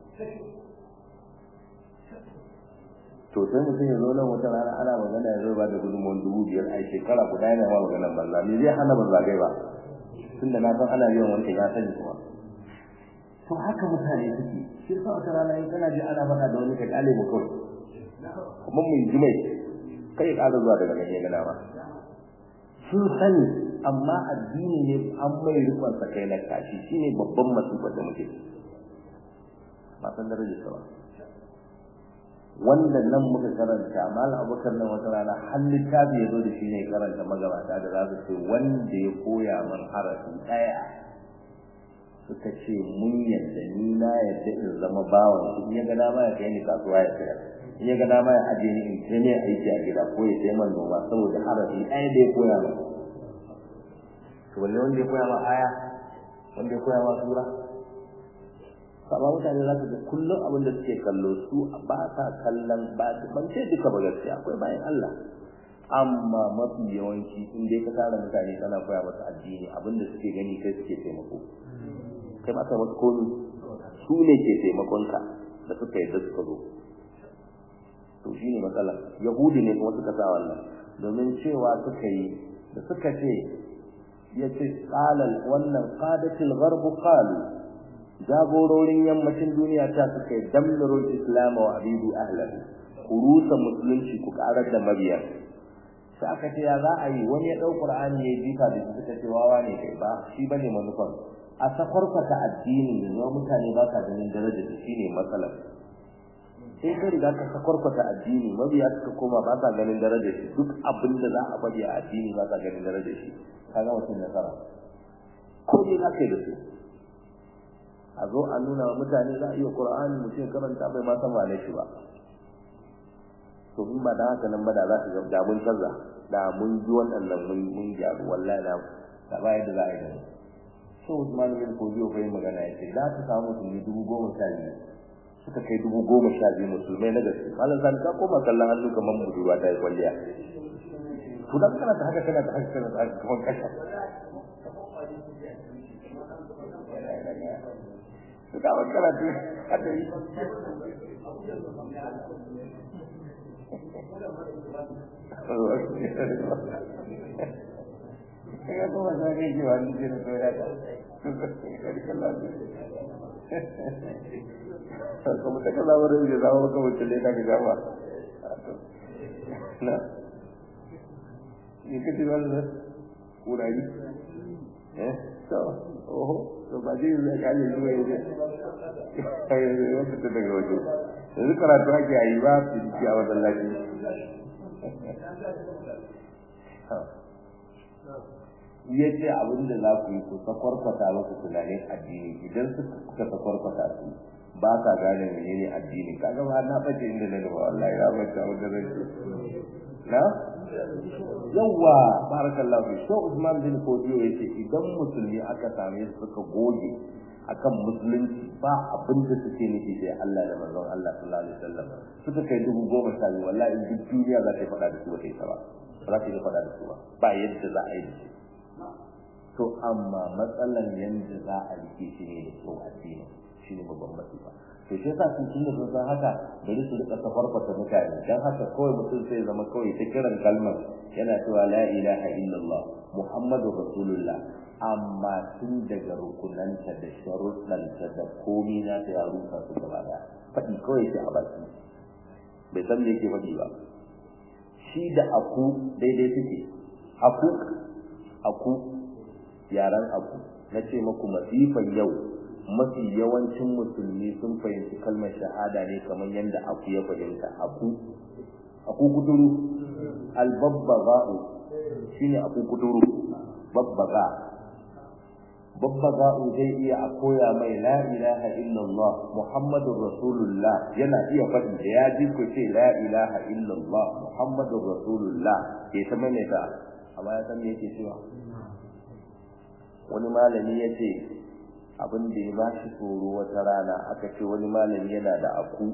A: to sai mutum ya zo nan wata rana ana magana ya zo ba da gudunmawar dubu biyar a shekara guda yana ma maganar banza me zai hana ban zagai ba tunda na san ana biyan wancan ya sani kuma to haka mutane suke shi sa wata rana in kana ji ana faɗa da wani ka kale mu kawai kuma mu yi jimai kai ya ƙara zuwa daga nan ya gana ba sun sani amma addini ne an mai rikon sa kai na kashi shine babban masifar da muke ba san darajar sa ba wanda nan muka karanta malam abubakar nan wata rana har littafi ya zo da shi ne karanta magabata da za su ce wanda ya koya min harafi ɗaya suka ce mun yadda ni na yadda in zama bawan shi in ya ga dama ya kai ni kasuwa ya sayar in ya ga dama ya aje ni in kai ne aiki a gida ko ya sai man noma saboda harafi ɗaya da ya koya min to wanne wanda ya koya ma aya wanda ya koya ma sura amma mutane za su ga kullum abin da suke kallo su ba sa kallon ba ban ce duka ba gaskiya akwai bayan Allah amma mafi yawanci in dai ka tara mutane kana koya masa addini abin da suke gani kai suke taimako kai ma kai masu komi su ne ke taimakonka da suka yi da suka zo to shi ne matsala yahudi ne kuma suka sa wannan domin cewa suka yi da suka ce ya ce qalal wannan qadatul gharb qalu jagororin yammacin duniya ta suka yi damdarul islam wa abidu ahlahu ku rusa musulunci ku karar da mabiyan sai aka ce ya za a yi wani ya ɗau qur'ani ya jifa da suka ce wawa ne kai ba shi bane manufan a sakwarkwata addini da zuwa mutane ba ka ganin daraja da shi ne matsalar sai ka riga ka sakwarkwata addini mabiya suka koma ba ka ganin daraja shi duk abin da za a bari a addini ba ka ganin daraja shi ka ga mutum nasara ko ne za ka yi da su a zo a nuna wa mutane za a iya qur'ani mutum karanta bai ma san wane shi ba to in ba da haka nan ba da za ka ga da mun canza da mun ji waɗannan mun mun gyaru wallahi da da ba yadda za a yi da mu so Usman bin Kodiyo bai magana ya ce za ta samu musulmi dubu goma sha biyu suka kai dubu goma sha biyu musulmai na gaske malam zan ka koma kallon hannu kamar budurwa ta yi kwalliya to dan kana ta haka kana ta haka kana ta haka kamar kasha to da wannan karatu hada yi Kaya kuma sa kai ji wani jini to ya ka. Kuma ta kaza wurin da zama maka mutum ne daga gaba. Na? Ni kace wani da kurari? Eh? To, oho, to ba zai zai kale zuwa yanzu. Kai ya fita daga waje. Yanzu karatu ake yi ba su jiki a wajen lafiya. ya ce abin da za ku yi ku sakwarkwata musu tunanin addini idan suka sakwarkwata su ba ka gane menene addini kaga ba na bace inda na gaba wallahi ya bace abin da zai na yawa barakallahu fi so Usman bin Kodiyo yace idan musulmi aka same su suka goge akan musulunci ba abin da suke nufi sai Allah da manzon Allah sallallahu alaihi wasallam suka kai dubu goma sha biyu wallahi duk duniya za ta faɗa da su ba ta yi ba ba za ta yi faɗa da su ba ba yadda za a yi da su to amma matsalan yanda za a rike shi ne da kyau addini shi ne babban masifa to shi yasa sun tunda sun san haka bari su rika safarfata mutane dan haka kawai mutum sai zama kawai ta kiran kalmar yana cewa la ilaha illallah muhammadu rasulullah amma tun daga rukunanta da sharuɗanta da komi na ta ya rusa su gaba da faɗi kawai sai a baki bai san me yake faɗi ba shi da aku daidai suke aku aku yaran aku na ce maku masifan yau mafi yawancin musulmi sun fahimci kalmar shahada ne kamar yadda aku ya fahimta aku aku kuturu albabbaga'u shine aku kuturu babbaga babbaga'u zai iya a koya mai la ilaha illallah muhammadur rasulullah yana iya faɗi da ya ji ku ce la ilaha illallah muhammadur rasulullah ke ta maimaita amma ya san me yake cewa wani malami ya ce abin da ya ba shi tsoro wata rana aka ce wani malami yana da aku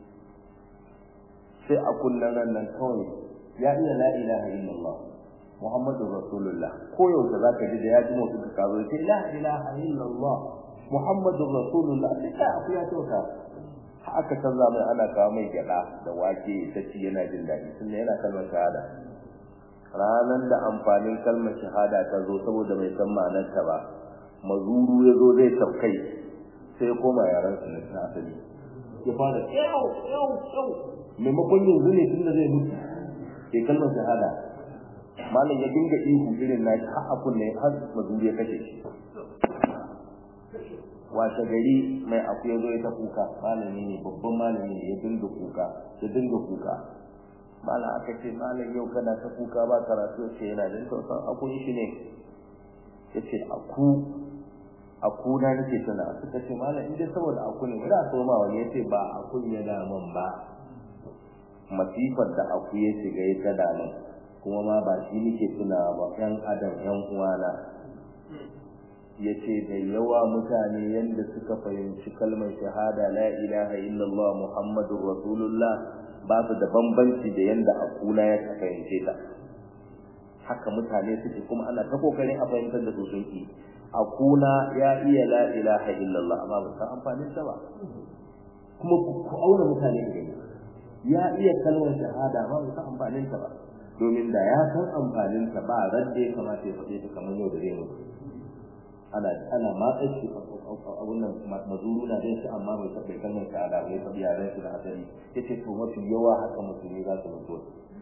A: sai akun nan nan kawai ya iya la ilaha illallah muhammadu rasulullah ko yaushe zaka ji da ya ji mutum ka kazo sai la ilaha illallah muhammadu rasulullah sai ka aku ya tauka aka canza mai ana kawo mai gyada da wake ta ci yana jin daɗi tunda yana kalmar shahada ranar da amfanin kalmar shahada ta zo saboda mai san ma'anarta ba mazuru ya zo zai tafkai sai koma yaran su na asali ya fara yau yau yau maimakon yanzu ne tun da zai mutu ke kalmar shahada malam ya dinga ihu irin na har a kunne har mazuru ya kashe shi washe gari mai aku ya zo ya ta kuka malami ne babban malami ne ya dinga kuka ya dinga kuka malam aka ce malam yau kana ta kuka ba karatu ce yana jin tausan akun shi ne ya ce aku aku na nake tuna suka ce malam in dai saboda aku ne ba so ma wani ya ce ba akun ya daman ba masifar da aku ya shiga ya ta daman kuma ma ba shi nake tuna ba yan adam yan uwana ya ce da yawa mutane yadda suka fahimci kalmar shahada la ilaha illallah muhammadur rasulullah ba su da bambanci da yanda akuna ya fahimce ta haka mutane suke kuma ana ta kokarin a fahimtar da su sunki akuna ya iya la ilaha illallah amma ba san amfanin ta ba kuma ku auna mutane da gani ya iya kalmar shahada amma ba san amfanin ta ba domin da ya san amfanin ta ba radda ya kamata ya faɗe ta kamar yau da zai mutu ana ana matsa shi abun nan mazuru na dai shi amma bai taɓa kalmar shahada bai taɓa yaran shi da hadari yace to mafi yawa haka musulmi za su mutu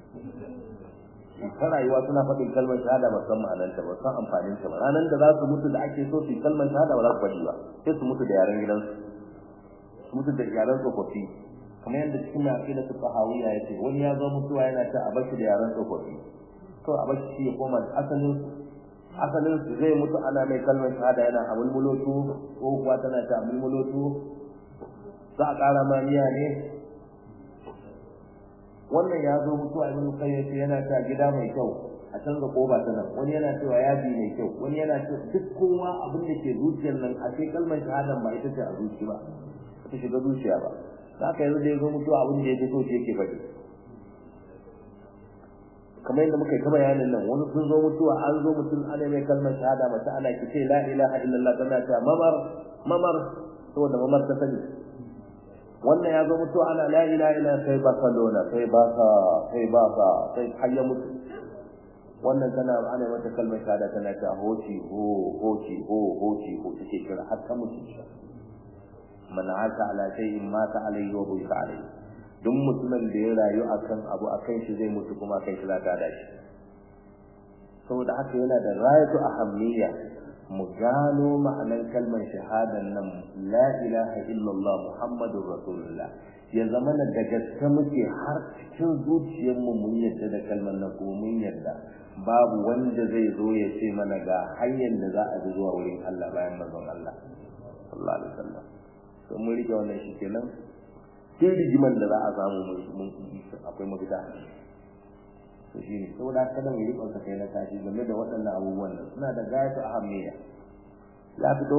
A: ta rayuwa suna faɗin kalmar shahada ba san ma'anarta ba san amfanin ta ba ranar da za su mutu da ake so su yi kalmar shahada ba za su faɗi ba sai su mutu da yaren gidansu su mutu da yaren tsofaffi kamar yadda cikin mai aƙida su fahawiya ya ce wani ya zo mutuwa yana ta a bashi da yaren tsofaffi to a bashi shi ya koma asalin asalin su zai mutu ana mai kalmar shahada yana a mulmulotu ko kuwa tana ta mulmulotu za a ƙara maniya ne wannan ya zo mutuwa ibn qayyim yana ta gida mai kyau a canza koba ta nan wani yana cewa yaji mai kyau wani yana cewa duk kowa abin da ke zuciyar nan a sai kalmar shahadan ba ita ce a zuci ba ta shiga zuciya ba za ka yanzu da ya zo mutuwa abin da ya fi so shi yake faɗi kamar yadda muka yi ta bayanin nan wani sun zo mutuwa an zo mutum ana mai kalmar shahada mace ana ki ce la ilaha illallah tana ta mamar mamar saboda mamar ta sani wannan ya zo mutuwa ana la ilaha illallah sai barcelona sai baka sai baka sai har ya mutu wannan tana ana mata kalmar shahada tana ta hoci ho hoci ho hoci ho take kira har ta mutu man ata ala shay'in mata alayhi wa buika alayhi duk mutumin da ya rayu akan abu akan shi zai mutu kuma akan shi za ta da shi saboda haka yana da rayatu ahammiya mu gano ma'anar kalmar shahadan nan la ilaha illallah muhammadur rasulullah ya zama na da gaske muke har cikin zuciyar mu mun yadda da kalmar nan ko mun yadda babu wanda zai zo ya ce mana ga hanyar da za a bi zuwa wurin Allah bayan manzon Allah sallallahu alaihi wasallam to mun rike wannan shi kenan sai rigiman da za a samu mun akwai mafita to shi ne saboda kada mu rikon sa kai na tashi game da waɗannan abubuwan nan suna da gayatu ahammiya ya fito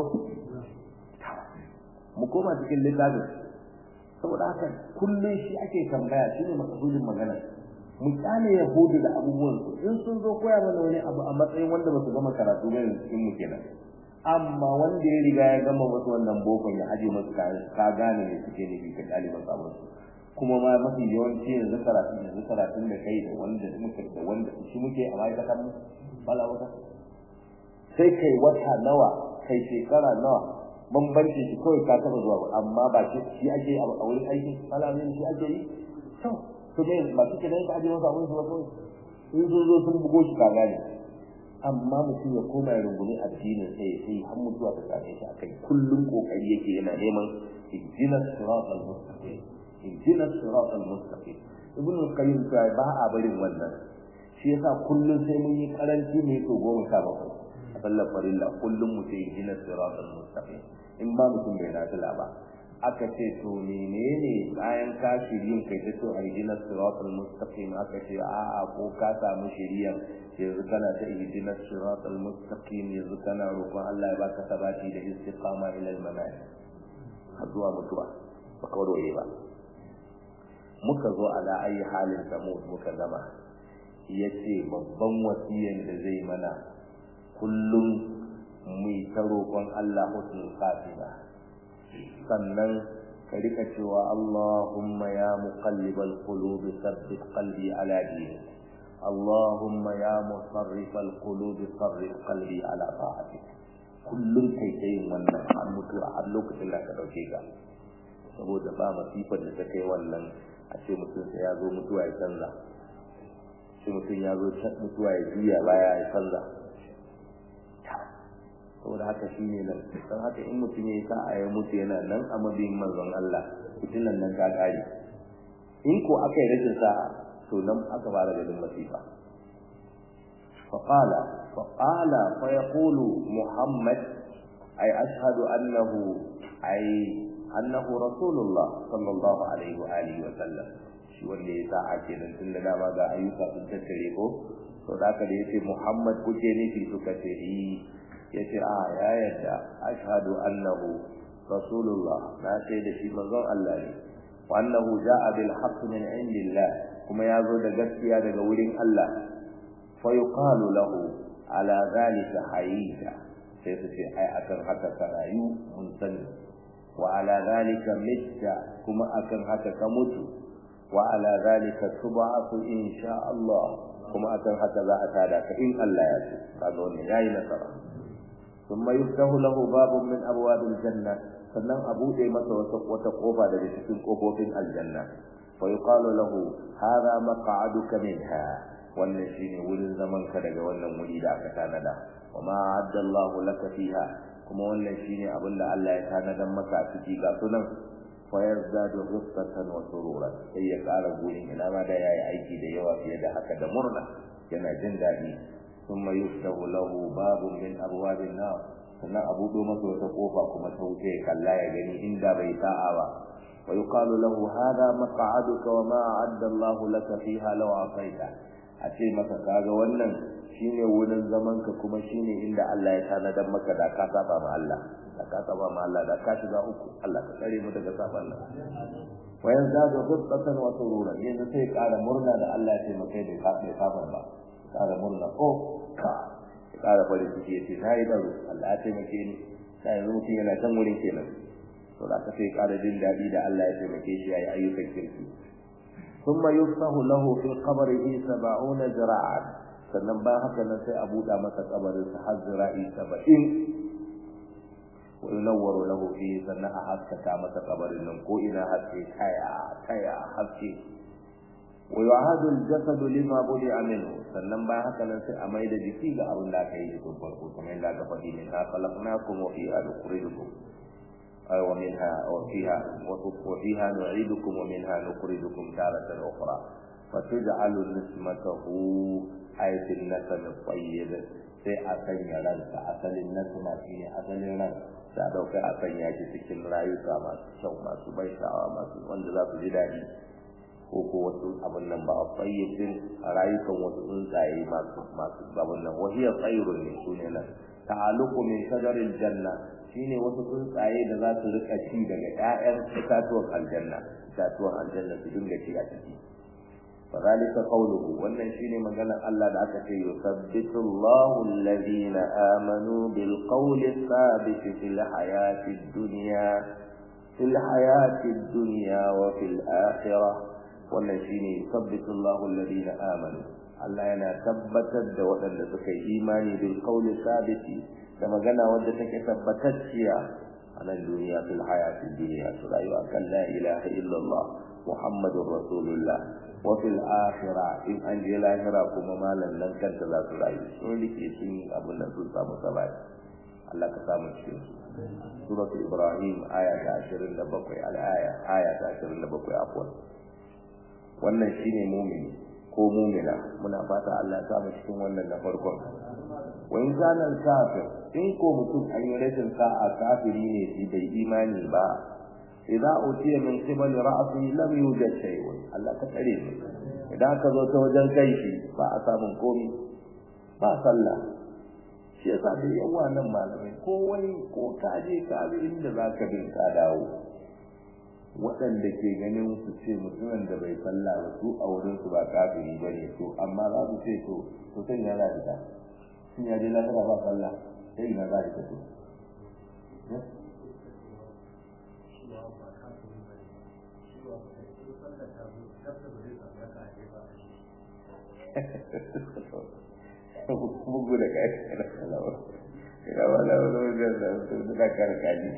A: mu koma cikin littafin saboda haka kullum shi ake tambaya shine makasudin magana mu kyale yahudu da abubuwan su in sun zo koya mana wani abu a matsayin wanda ba su gama karatu ba yanzu cikin mu kenan amma wanda ya riga ya gama wasu wannan bokon ya aje masu kayan ka gane ne suke nufi ka ɗaliban sabon su kuma ma mafi yawanci yanzu karatun yanzu karatun da kai da wanda muka da wanda shi muke a ma'aikatan mu bala wata sai kai wata nawa kai shekara nawa bambanci shi kawai ka taba zuwa ba amma ba shi shi ake a wurin aiki malamin shi ake yi to to me ba shi ke da ka aje masa abin su ba kawai in sun zo sun bugo shi ka gane amma mutum ya koma ya rungumi addinin sai sai har mutuwa ta same shi akai kullum kokari yake yana neman ihdinas siratal mustaqim ihdinas siratal mustaqim ibnu qayyim ta ba a barin wannan shi yasa kullum sai mun yi karanci ne to goma sha bakwai a sallar farilla kullum mu ce ihdinas siratal mustaqim in ba mutum bai nafila ba aka ce to menene bayan ka shirin kai ta to ihdinas siratal mustaqim aka ce a'a ko ka samu shiriyan yanzu kana ta ihdinas siratal mustaqim yanzu kana roƙon Allah ya baka sabati da istiqama ila al-mamat har zuwa mutuwa ba ka roye ba muka zo ala ayi halin samud muka zama yace babban wasiyan da zai mana kullum mu ta roƙon Allah husnul khatima sannan ka rika cewa Allahumma ya muqallibal qulubi thabbit qalbi ala dinik اللهم يا مصرف القلوب صرف قلبي على طاعتك kullum kai ta yin wannan har mutuwa har lokacin da ka dauke ka saboda ba masifar da ta kai wannan a ce mutum sai ya zo mutuwa ya canza ce mutum ya zo mutuwa ya juya baya ya canza saboda haka shi ne nan don haka in mutum ya yi sa'a ya mutu yana nan a mabiyin manzon Allah fitinan nan ta kare in ko aka yi rashin sa'a to nan aka fara ganin masifa فقال فقال فيقول محمد أي أشهد أنه أي أنه رسول الله صلى الله عليه وآله وسلم shi wanda ya sa ake nan tun da dama ga ayyuka sun tattare ko to da aka da yace Muhammad kuke nufi suka ce yi yace a ya yadda ashhadu annahu rasulullah na sai da shi manzon Allah ne wa annahu ja'a bil haqq min indillah kuma ya zo da gaskiya daga wurin Allah fa yuqalu lahu ala zalika hayya sai su ce ai akan haka ka rayu mun sani wa ala zalika mitta kuma akan haka ka mutu wa ala zalika tub'atu insha Allah kuma akan haka za a tada ka in Allah ya so kaga wannan yayi nasara thumma yuftahu lahu babun min abwabil janna sannan a bude masa wata wata kofa daga cikin kofofin aljanna fa yuqalu lahu hadha maq'aduka minha wannan shine wurin zaman ka daga wannan wuri da aka tanada wa ma adda Allah laka fiha kuma wannan shine abin da Allah ya tanada maka a ciki ga sunan fa yazdadu ghibtatan wa sururan sai ya ƙara gurin ina ma da yayi aiki da yawa fiye da haka da murna yana jin daɗi thumma yuftahu lahu babun min abwabin nar sannan a buɗo masa wata kofa kuma ta wuce ya kalla ya gani inda bai sa'a ba wa yuqalu lahu hadha maq'aduka wa ma a'adda Allah laka fiha law asaita a ce masa kaga wannan shine wurin zaman ka kuma shine inda Allah ya tanadar maka da ka saba ma Allah da ka saba ma Allah da ka shiga uku Allah ka tsare mu daga saban Allah wa yazadu ghibtatan wa sururan yanzu sai ƙara murna da Allah ya taimake da ka bai saba ba ƙara murna ko ka ƙara farin ciki yace nayi daro Allah ya taimake ni sai yanzu mutum yana can wurin kenan to da ka sai ƙara jin daɗi da Allah ya taimake shi yayi ayyukan kirki ثم يفتح له في قبره سبعون ذراعا sannan bayan haka nan sai a buɗa masa kabarin sa har zira'i saba'in wa yunawwaru lahu fi sannan a haskaka masa kabarin nan ko ina haske taya taya haske wa yu'adu al-jasad lima budi'a minhu sannan bayan haka nan sai a maida jiki ga abin da aka yi tun farko kamar yadda aka faɗi ne na khalaqnakum wa fiha nukhrijukum أي ومنها وفيها وفيها نعيدكم ومنها نخرجكم تارة أخرى فتجعل نسمته أي في النسم الطيب sai a sanya ransa asalin nasma shi ne asalin ran sai a ɗauka a sanya shi cikin rayuka masu kyau masu bai sha'awa masu wanda za su ji daɗi ko ko wasu abin nan ba a tsayyabin a rayukan wasu tsuntsaye masu masu abin nan wahiyar tsayirun ne su ne nan ta'aluku min shajarin janna shine wasu tsuntsaye da za su rika ci daga ƴaƴan itatuwan aljanna itatuwan aljanna su dinga ci a ciki فذلك قوله wannan shine maganar Allah da aka ce yusabbitu Allahu alladhina amanu bil qawli thabit fil hayati dunya fil hayati dunya wa fil akhirah wannan shine yusabbitu Allahu alladhina amanu Allah yana tabbatar da waɗanda suka yi imani bil qawli thabit da magana wadda take tabbatacciya a nan duniya fil hayati dunya su rayuwa kan la ilaha illallah muhammadur rasulullah wafil akhira in an je lahira kuma malan nan kanta za su rayu sun rike sun yi abin da sun samu sabai Allah ka samu cikin su suratul ibrahim aya ta 27 al-aya aya ta 27 afwan wannan shine mu'mini ko mu'mina muna fata Allah ya samu cikin wannan na farkon wa in kana kafir in ko mutum an yi rashin sa'a kafiri ne shi bai imani ba idza utiya min qibal ra'si lam yujad shay'un Allah ka tsare mu idan ka zo ta wajen kai shi ba a samun komai ba sallah shi yasa da yawa nan malamai ko wani ko ka je ka bi inda zaka bin ka dawo waɗanda ke ganin su ce mutumin da bai sallah ba su a wurin su ba kafiri bane to amma za su ce to to sai ya za ta sun ya je lafiya ba sallah sai ina za ta to bugu da kai ina wala wala wala da su da karkaji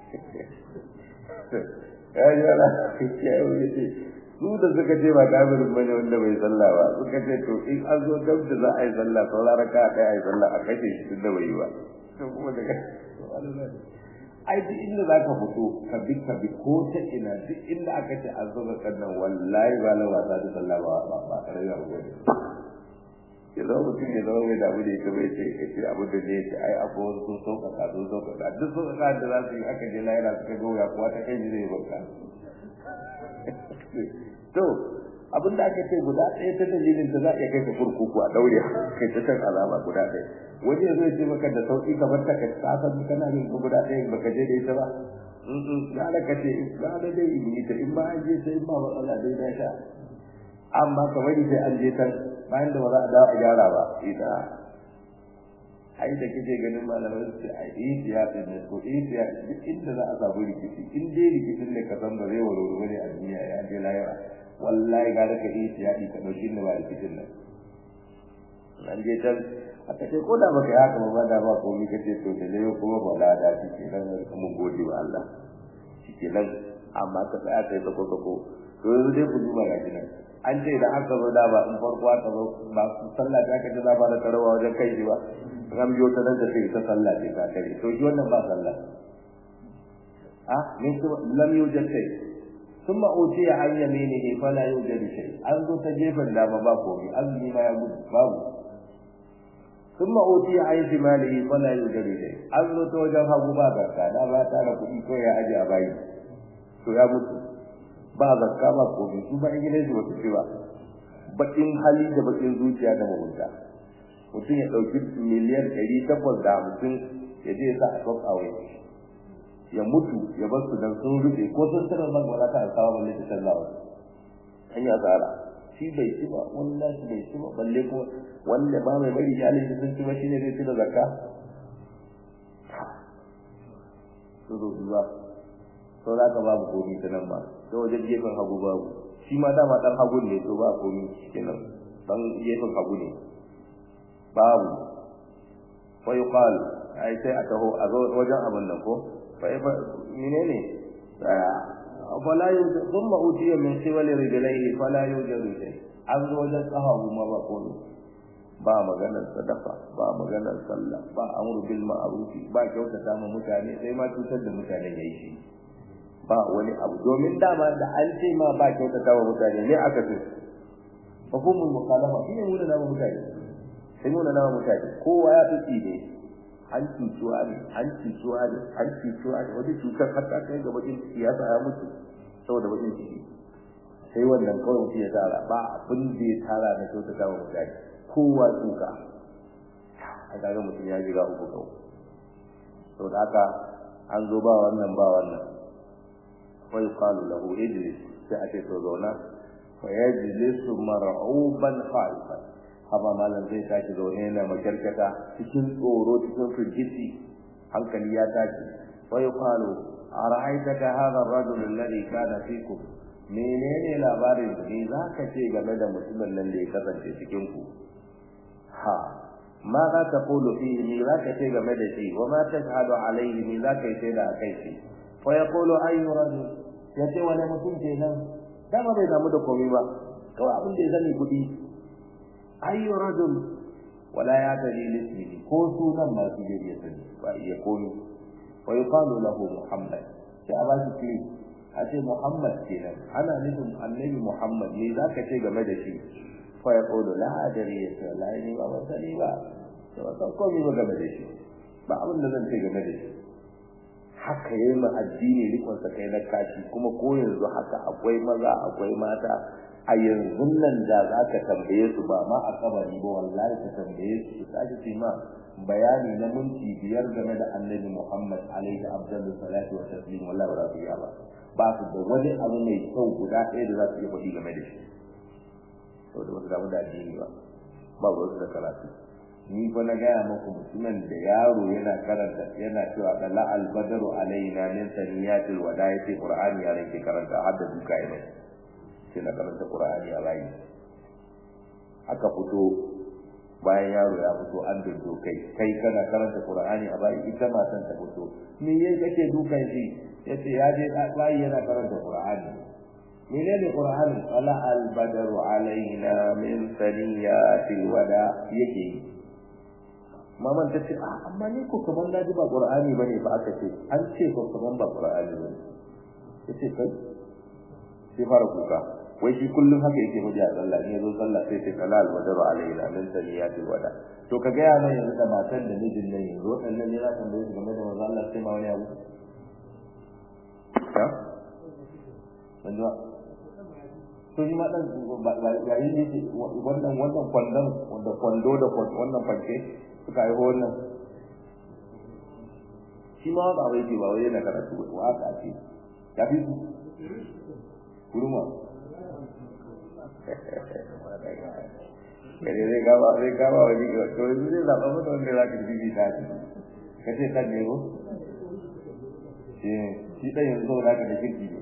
A: ya yi wala ya yi ce su da suka ce ba kafirin bane wanda bai sallah ba suka ce to in an zo gab da za a yi sallah sauran raka a kai a yi sallah a kashe shi tun da bai yi ba to kuma daga ai duk inda za ka fito ka bi ka bi ko ta ina duk inda aka ce an zo ga nan wallahi ba la wasa da sallah ba ba ba karaya ba ya zama mutum ya zama mai damu da ita bai ce ya ce abu da ne ce ai abu wasu sun sauƙaƙa sun sauƙaƙa duk sauƙaƙa da za su yi aka je lahira suka ga wuya kuwa ta kai ji zai bauta to abin da aka ce guda ɗaya ta dalilin ta za a iya kai ka kurkuku a daure kai ta san azaba guda ɗaya wani ya zo ya ce maka da sauƙi kamar ta ka san kana yin guda ɗaya baka je da ita ba ya da ka ce ya da dai in ta in ba an je sai in ba matsala dai na sha amma kamar sai an je tan bayan da ba za a dawo a gyara ba ita ai da kike ganin malamai su ce ai ihtiyati ne ko ihtiyati duk inda za a samu rikici in dai rikicin da ka san ba zai warware bane a duniya ya je lahira wallahi ga ka ihtiyati ka dauki da ba rikicin nan nan je tan aka ce ko da baka yi haka ba da ba komai kace to da ne kuma ba da da shi nan mun gode wa Allah shi nan amma ka tsaya kai ta koko to yanzu dai ku duba ga nan an ce da aka zo da ba in farko aka zo ba sallah ta kace za ba da karawa wajen kai ji ba ran biyo ta da sai ta sallah ce ka kare to shi wannan ba sallah ah min su lam yujad shay thumma utiya an yaminihi fala yujad shay an zo ta gefen dama ba komai azumi ma ya gudu babu thumma utiya an shimalihi fala yujad shay an zo ta wajen hagu ba zakka da ba ta da kuɗi ko ya aje a bayi to ya mutu ba zakka ba komai su ba in gidan su wasu ce ba bakin hali da bakin zuciya da mugunta mutum ya ɗauki miliyan ɗari takwas da hamsin ya je sa a kwaf awai ya mutu ya bar su dan sun rufe ko sun tsira ban wala ta alkawa balle ta sallawa an yi asara shi bai ci ba wani nashi bai ci ba balle ko wanda ba mai bari iyalin shi sun ci ba shine zai ci da zakka to zo zuwa sau da ka babu komi ta nan ba ta wajen gefen hagu babu shi ma dama dan hagu ne to ba komi kenan dan gefen hagu ne babu fa yuqal ai sai a taho a zo wajen abin nan ko fa menene fala yujad thumma utiya min qibali rijlaihi fala yujad shay an zo wajen kahawu ma ba komi ba maganar sadaka ba maganar sallah ba amru bil ma'ruf ba kyautata ma mutane sai ma cutar da mutane yayi shi ba wani abu domin dama da an ce ma ba kyautata wa mutane ne aka ce hukumul mukhalafa shine mu da nama mutane sai mu da nama mutane kowa ya fi ne an cutuwa ne an cutuwa ne an cutuwa ne wani cutar hatta kai ga bakin ciki ya ya mutu saboda bakin ciki sai wannan kawai mutum ya tara ba abin da ya tara na kyautata wa mutane kowa tsuka a kaga mutum ya jiga uku kawai saboda haka an zo ba wannan ba wannan fa yuqalu lahu ijlis sai a ce to zauna fa yajlisu mar'uban khaifan haba malam zai tashi zaune yana makarkata cikin tsoro cikin firgici hankali ya tashi wa yuqalu ara'aytaka hadha ar-rajul alladhi kana fikum menene labarin ne zaka ce game da mutumin nan da ya kasance cikin ku ha ma za ta kulu fihi me zaka ce game da shi wa ma tashhadu alayhi me zaka yi sai da kai shi fa yaqulu ayyu rajul yace wani mutum kenan dama bai damu da komai ba kawai abin da ya sani kuɗi ayyu rajul wala ya tadi lismihi ko sunan ma su ya sani ba iya komai wa yuqalu lahu muhammad sai a ba shi kiri a ce muhammad kenan ana nufin annabi muhammad ne zaka ce game da shi fa yaqulu la adri ya ce la ni ba ban sani ba to ba san komai ba game da shi ba abin da zan ce game da shi haka yayi ma addini rikon sa kai na kashi kuma ko yanzu haka akwai maza akwai mata a yanzu nan da za ka tambaye su ba ma a kabari ba wallahi ka tambaye su su tashi su ma bayani na minti biyar game da annabi Muhammad alaihi abdullu salatu wa taslim wallahi ba su ba ba su da wani abu mai kyau guda ɗaya da za su iya faɗi game da shi to da wasu damu da addini ba ba wasu da karatu ni fa na gaya muku mutumin da yaro yana karanta yana cewa dala albadaru alaina min saniyatil wada yace qur'ani ya rike karanta har da duka yana sai na karanta qur'ani a bayi aka fito bayan yaro ya fito an dindo kai kai kana karanta qur'ani a bayi ita matan ta fito me yayi kake dukan shi yace ya je bayi yana karanta qur'ani menene qur'ani ala albadaru alaina min saniyatil wada yake yi maman ta ce a amma ni ko kaman na ji ba qur'ani bane ba aka ce an ce ko kaman ba qur'ani bane yace kai sai fara kuka wai shi kullum haka yake miji a sallah ne zo sallah sai ce kalal wadaru alaina min taniyatil wada to ka ga yana yanzu da matan da mijin nan yanzu wadannan ne za ka tambaye su game da manzo Allah sai ma wani abu ha manzo to ni ma dan ba yi ne wannan wannan kwandon wanda kwando da wannan fanke suka yi wannan shi ma ba wai ba wai yana karatu wa aka ce ya fi su kurma kare zai gaba zai gaba wani ga to yanzu zai zaɓa mata wanda za ka bibi ta ce ka ce kan ne ko shi shi ɗan yanzu za ka da kirki ne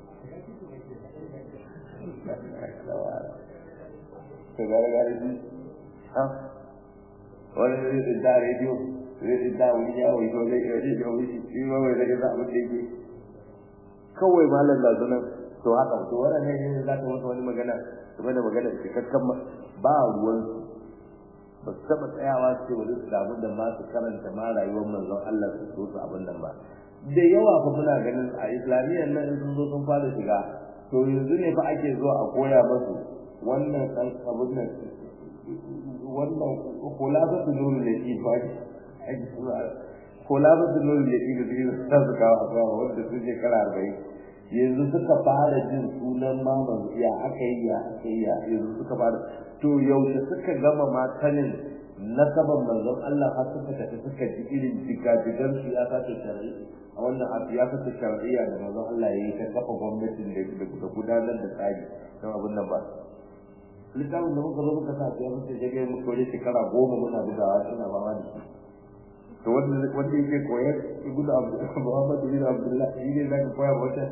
A: to gare gare shi ha wani zai tsinta rediyo zai tsinta wani yawo ko zai iya rediyo ga wani shi ma wai zai za abin da yake kawai malam da zunan to haka to wannan ne za ka wata wani magana game da magana cikakken ba ruwan ba su taɓa tsayawa su ce wani su abin da ma su karanta ma rayuwar manzon Allah su so su abin nan ba da yawa fa muna ganin a islamiyyar nan sun zo sun fara shiga to yanzu ne fa ake zuwa a koya masu wannan ɗan abin nan wannan kulafatu nuru da shi ba kulafatu nuru da shi da su za su kawo a kawo wanda su shekara arba'in yanzu suka fara jin sunan maman ya aka yi ya aka yi ya yanzu suka fara to yaushe suka gama matanin nasaban manzon Allah har suka tafi suka ji irin jigajigan siyasa ta shari'a a wannan a siyasa ta shari'a da manzon Allah ya yi ta kafa gwamnatin da gudanar da tsari don abin nan ba littafin da muka zo muka sa sai muka je ga muka wani shekara goma muna bugawa suna ba ma da shi to wanda wanda yake koyar ibnu abdullah muhammad bin abdullah shi ne zaka koya wata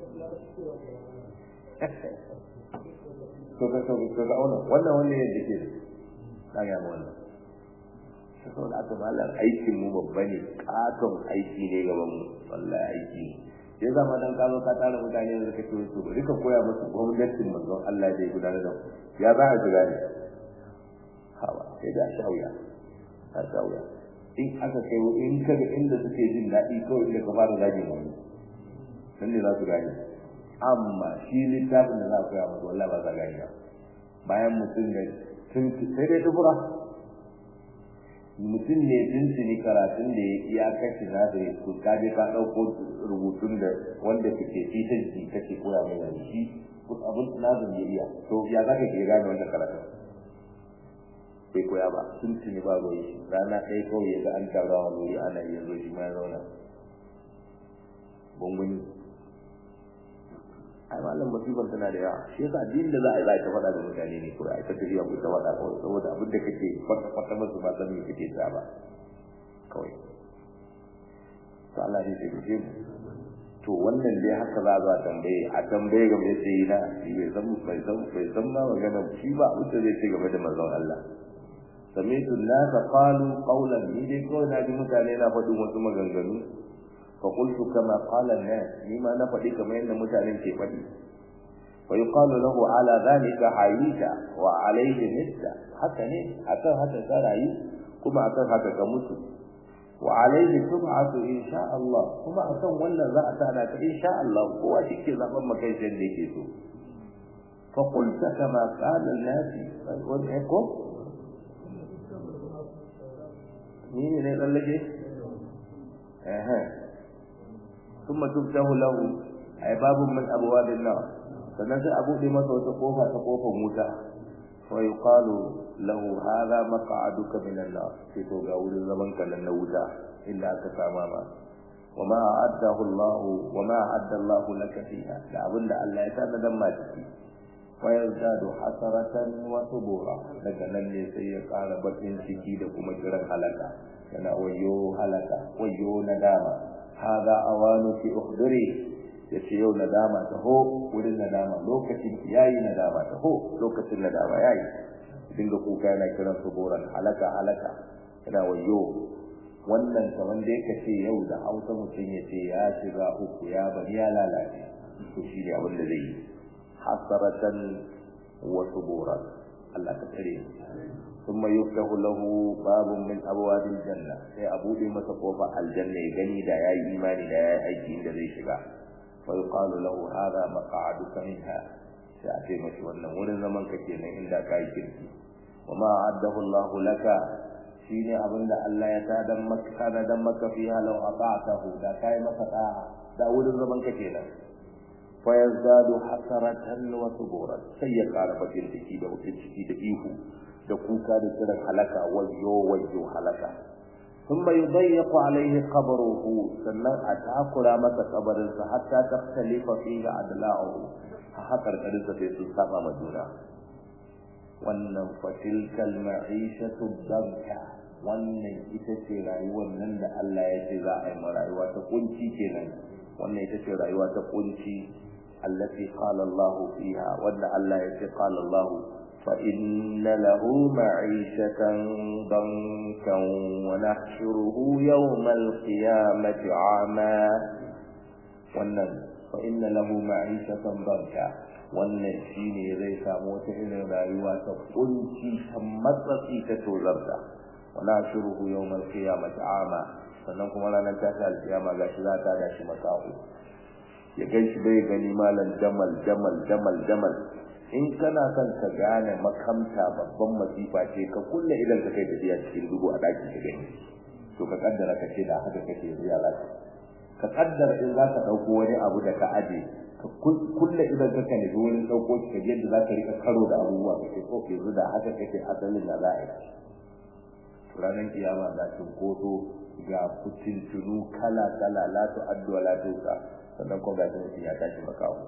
A: to ka to ka ga wannan wannan wanda ne da ke da ga mu wannan to da aka malam aikin mu babba ne katon aiki ne gaban mu wallahi aiki ya zama dan ka zo ka tara mutane da kake so bari ka koya musu gwamnatin manzon Allah da ya gudanar da ya za a shiga ne hawa sai da shauya ta shauya in aka kai in kaga inda suke jin daɗi kawai inda ka fara zagi wani nan ne za su gane amma shi littafin da za ku koya musu wallahi ba za gane ba bayan mutum da tun sai dai dubura mutum ne tuntuni karatun da ya kashe na da ya ku ka je ka ɗauko rubutun da wanda kake fitan shi kake koya mai yanzu shi abin nazin ya iya to ya za ka ke gane wannan karatun bai koya ba tuntuni ba ruwa shi rana ɗaya kawai ya ga an taru a wuri ana iya zo shi ma ya zauna bunguni ai malam musibar tana da yawa shi yasa addinin da za a yi za a ta faɗa da mutane ne ko a ta tafiya ko ta faɗa kawai saboda abin da kake kwata kwata masu ba san me kake ta ba kawai to Allah ne sai kuje mu to wannan dai haka za a tambaye a tambaye game da sai na shi bai san bai san bai san ma magana shi ba abin da zai ce game da manzon Allah sami'tu an-nas qalu qawlan ni dai ko na ji mutane na faɗin wasu maganganu fa qultu kama qala an-nas ni ma na faɗi kamar yadda mutanen ke faɗi wa yuqalu lahu ala dhalika hayita wa alayhi mitta haka ne akan haka ka rayu kuma akan haka ka mutu wa alayhi tub'atu insha Allah kuma akan wannan za a tada ka insha Allah kowa shike zaban makai da yake so fa qulta kama qala an-nas wa ko ni ne ne tsallake eh ثم تفتح له أي باب من أبواب النار sannan sai a buɗe masa wata kofa ta kofar wuta wa yuqalu lahu hadha maq'aduka min an-nar sai to ga wurin zaman ka nan na wuta inda aka sama ma wa ma a'addahu Allah wa ma a'adda Allah laka fiha da abinda Allah ya tada dan ma ciki wa yazdadu hasaratan wa subura daga nan ne sai ya ƙara bakin ciki da kuma kiran halaka yana wayo halaka wayo nadama hada awanu fi ukhdiri yace yau nadama ta ho wurin nadama lokacin yayi nadama ta ho lokacin nadama yayi dinga kuka yana kiran suburan halaka halaka yana wayo wannan kaman da yake ce yau da Hausa mutum yace ya shiga uku ya bari ya lalace to shi ne abin da zai yi hasaratan wa suburan Allah ka tsare ثم يفتح له باب من ابواب الجنه sai a bude masa kofa aljanna ya gani da yayi imani da yayi aiki inda zai shiga fa yuqalu lahu hadha maq'aduka minha sai a ce mashi wannan wurin zaman ka kenan inda kai kirki wama addahu Allah laka shine abinda Allah ya tadan maka kana dan maka fiha law ata'tahu da kai maka da'a da wurin zaman ka kenan fa yazdadu hasaratan wa suburan sai ya kara bakin ciki da wucin ciki da ihu da kuka da kiran halaka wayyo wayyo halaka thumma yudayyiqu alayhi qabruhu sannan a takura masa kabarin sa hatta taftalifa fihi adla'uhu hakar kadin sa sai su saba ma juna wannan fatilkal ma'ishatu danka wannan ita ce rayuwar nan da Allah ya ce za a yi ma rayuwa ta kunci kenan wannan ita ce rayuwa ta kunci allati qala Allah fiha wanda Allah ya ce qala Allah فإن له معيشة ضنكا ونحشره يوم القيامة عاما wannan fa inna lahu ma'ishatan barka wannan shine zai samu wata irin rayuwa ta kunci ta matsatsi ta tozarta wala shuruhu yawmal qiyamati ama sannan kuma ranar tashi alkiyama gashi za ta dashi makahu ya ganshi bai gani malam jamal jamal jamal jamal in kana son ka gane makamta babban masifa ce ka kulle idan ka kai tafiya cikin dubu a daki ka gani to ka kaddara ka ce da haka kake yanzu ya lafi ka kaddara in za ka ɗauko wani abu da ka aje ka kulle idan ka kane wurin ɗauko shi ka yadda za ka rika karo da abubuwa ka ce ko yanzu da haka kake asalin da za a yi ranar kiyama za cinkoso ga fitintunu kala kala la tu addu wa la tuka sannan kuma ga mutum ya tashi makawo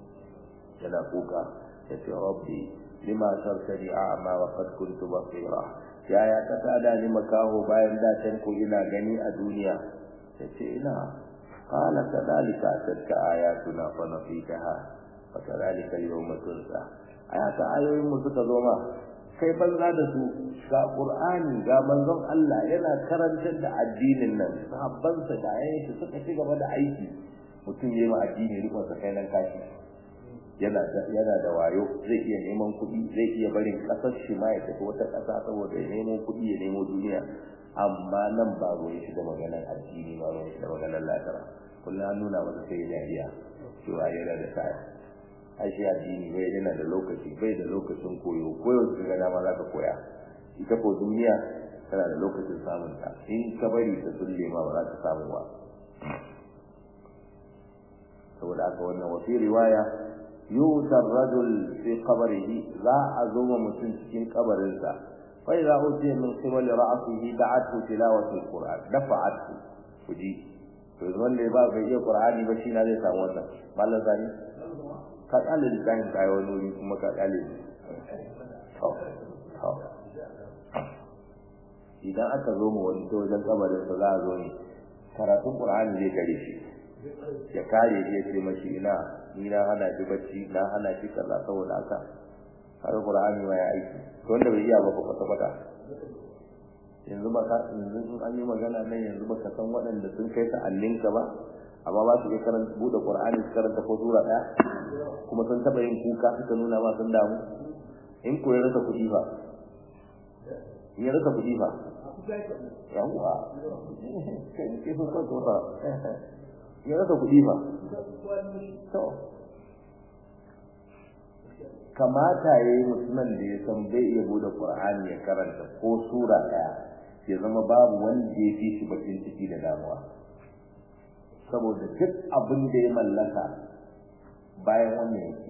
A: yana kuka yace rabbi lima sartani a'ma wa qad kuntu basira ya ya ka tada ni makaho bayan da can ko ina gani a duniya yace ina qala kadhalika atatka ayatuna fa nasitaha fa kadhalika al-yawma tunsa ayata ayoyin mu suka zo ma kai banza da su ga qur'ani ga manzon Allah yana karantar da addinin nan sahabbansa da ayyuka suka ci gaba da aiki mutum yayi ma addini rikon sa kai nan kashi yana da yana da wayo zai iya neman kuɗi zai iya barin ƙasar shi ma ya tafi wata ƙasa saboda ya nemo kuɗi ya nemo duniya amma nan ba ruwan shi da maganar addini ba ruwan shi da maganar lafiya kullum an nuna masa sai dariya cewa yana da sa'a ai shi addini bai yana da lokaci bai da lokacin koyo koyo su ga dama za ka koya ita ko duniya tana da lokacin samun ta in ka bari ta sulle ma ba za ka samu ba saboda haka wannan wasu riwaya yutar rajul fi qabrihi za a zo wa mutum cikin kabarinsa fa idza utiya min qibali ra'sihi da'atu tilawati alquran dafa'atu kuji to wanda ba bai iya qur'ani ba shi na zai samu wannan mallan zani ka kale da kayan kayan wani wuri kuma ka kale to to idan aka zo mu wani ta wajen kabarin sa za a zo ne karatun qur'ani zai kare shi ya kare shi ya ce mashi ina ni na hana shi bacci na hana shi kaza saboda haka har qur'ani ma ya aiki to wanda bai iya ba ko kwata kwata yanzu ba ka yanzu in an yi magana nan yanzu ba ka san waɗanda sun kai ta allinka ba amma ba su iya karanta buɗe qur'ani su karanta ko sura ɗaya kuma sun taɓa yin kuka suka nuna ma sun damu in ko ya rasa kuɗi ba in ya rasa kuɗi ba yawwa kai ke so kan ba ya rasa kuɗi ba to kamata ya yi musulman da ya san bai iya bude qur'ani ya karanta ko sura ɗaya ya zama babu wanda ya fi shi bakin ciki da damuwa saboda duk abin da ya mallaka bayan wannan yake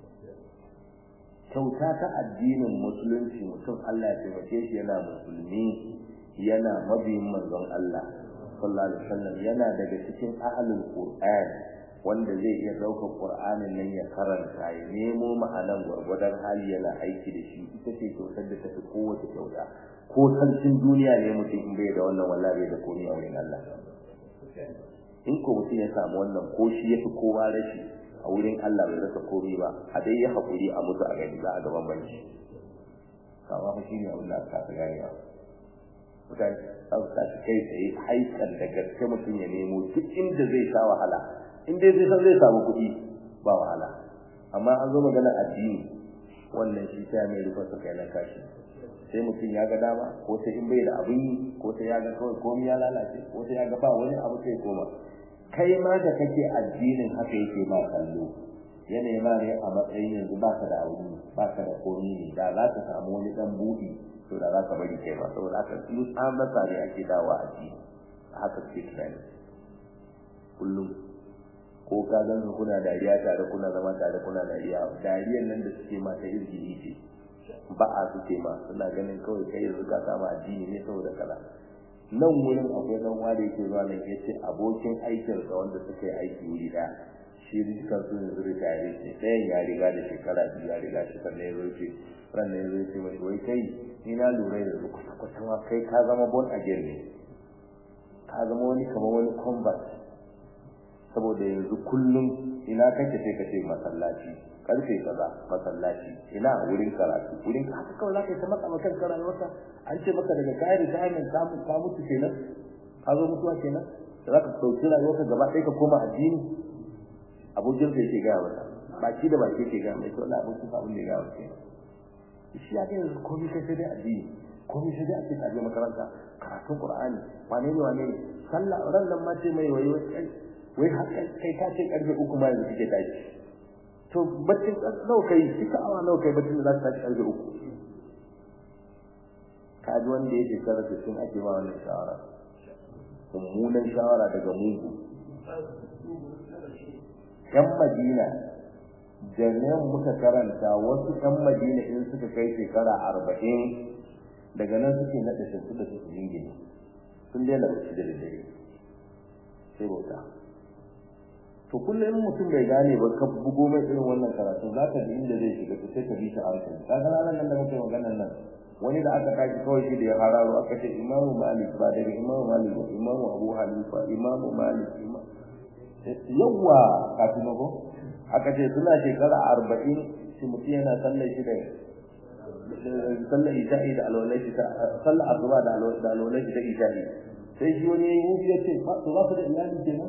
A: kyauta ta addinin musulunci mutum Allah ya taimake shi yana musulmi yana mabiyin manzon Allah sallallahu alaihi wasallam yana daga cikin ahlul qur'an wanda zai iya ɗaukar qur'anin nan ya karanta ya nemo ma'anan gwargwadon hali yana aiki da shi ita ce kyautar da tafi kowace kyauta ko sarkin duniya ne mutum in bai da wannan wallahi bai da komai a wurin Allah in ko mutum ya samu wannan ko shi ya fi kowa rashi a wurin Allah bai rasa komai ba a dai ya haƙuri a mutu a gani za a gaban banci kama fa shi ne abin da aka fi ganewa mutane za su tashi kai tsaye haikan da gaske mutum ya nemo duk inda zai sha wahala in dai zai san zai samu kuɗi ba wahala amma an zo magana addini wannan shi ta mai rufa su kai na kashi sai mutum ya ga dama ko sai in bai da abin yi ko sai ya ga kawai komai ya lalace ko sai ya ga ba wani abu sai koma kai ma da kake addinin haka yake ba kallo yanayi ma ne a matsayin yanzu ba ka da aure ba ka da komi ne da za ka samu wani dan buɗi to da za ka bari kai ba saboda haka in an rasa ne ake dawa a ji haka ke tunani kullum ko ka gan su kuna dariya tare kuna zama tare kuna dariya dariyan nan da suke ma ta izgiri ce ba a suke ma suna ganin kawai kai yanzu ka samu addini ne saboda kaza nan wurin akwai dan wanda yake zuwa nan yace abokin aikin sa wanda suka yi aiki wuri da shi dukkan su yanzu ritare ce ɗayan ya riga da shekara biyu ya riga shi sannan ya zo ce ran nan ya zo ce mai wai kai ni na lura yanzu kwata kwata ma kai ka zama bon again ne ka zama wani kamar wani convert saboda yanzu kullum ina kake sai ka ce masallaci karfe kaza masallaci ina wurin karatu wurin haka kawai zaka ta maka makan rayuwarka an ce maka daga kayan retirement ka mu ka mutu kenan ka zo mutuwa kenan da zaka dauki rayuwarka gaba ɗaya ka koma addini abokin sai ke gaya mata baki da baki ke gaya mai to Allah abokin sa abin da ya gaya mata shi ya ga yanzu komai kai sai dai addini komai sai dai ake kaje makaranta karatun qur'ani wane ne wane ne sallah ran nan ma ce mai wai wai wai haka kai ka ce karfe uku ma yanzu kike tashi to baccin nawa kai kika awa nawa kai baccin da za ka tashi karfe uku ka ji wanda yake karatu sun ake ma wannan shawara mummunan shawara daga mugu yan madina jami'an muka karanta wasu yan madina in suka kai shekara arba'in daga nan suke naɗa shimfiɗa su su jingine sun daina bacci da daddare sai bauta to kullum in mutum bai gane ba ka bugo mai irin wannan karatu za ka ji inda zai shiga to sai ka bi shi a hankali ka ga ranar nan da muke maganar nan wani da aka tashi kawai shi da ya hararo aka ce imamu malik ba daga imamu malik ba imamu abu hanifa imamu malik yawa kafin ko aka ce suna shekara arba'in shi mutum yana sallar shi da sallar isha'i da alwalai shi ta sallar asuba da alwalai shi ta isha'i sai shi wani ya yi ya ce to ba su da iyali kenan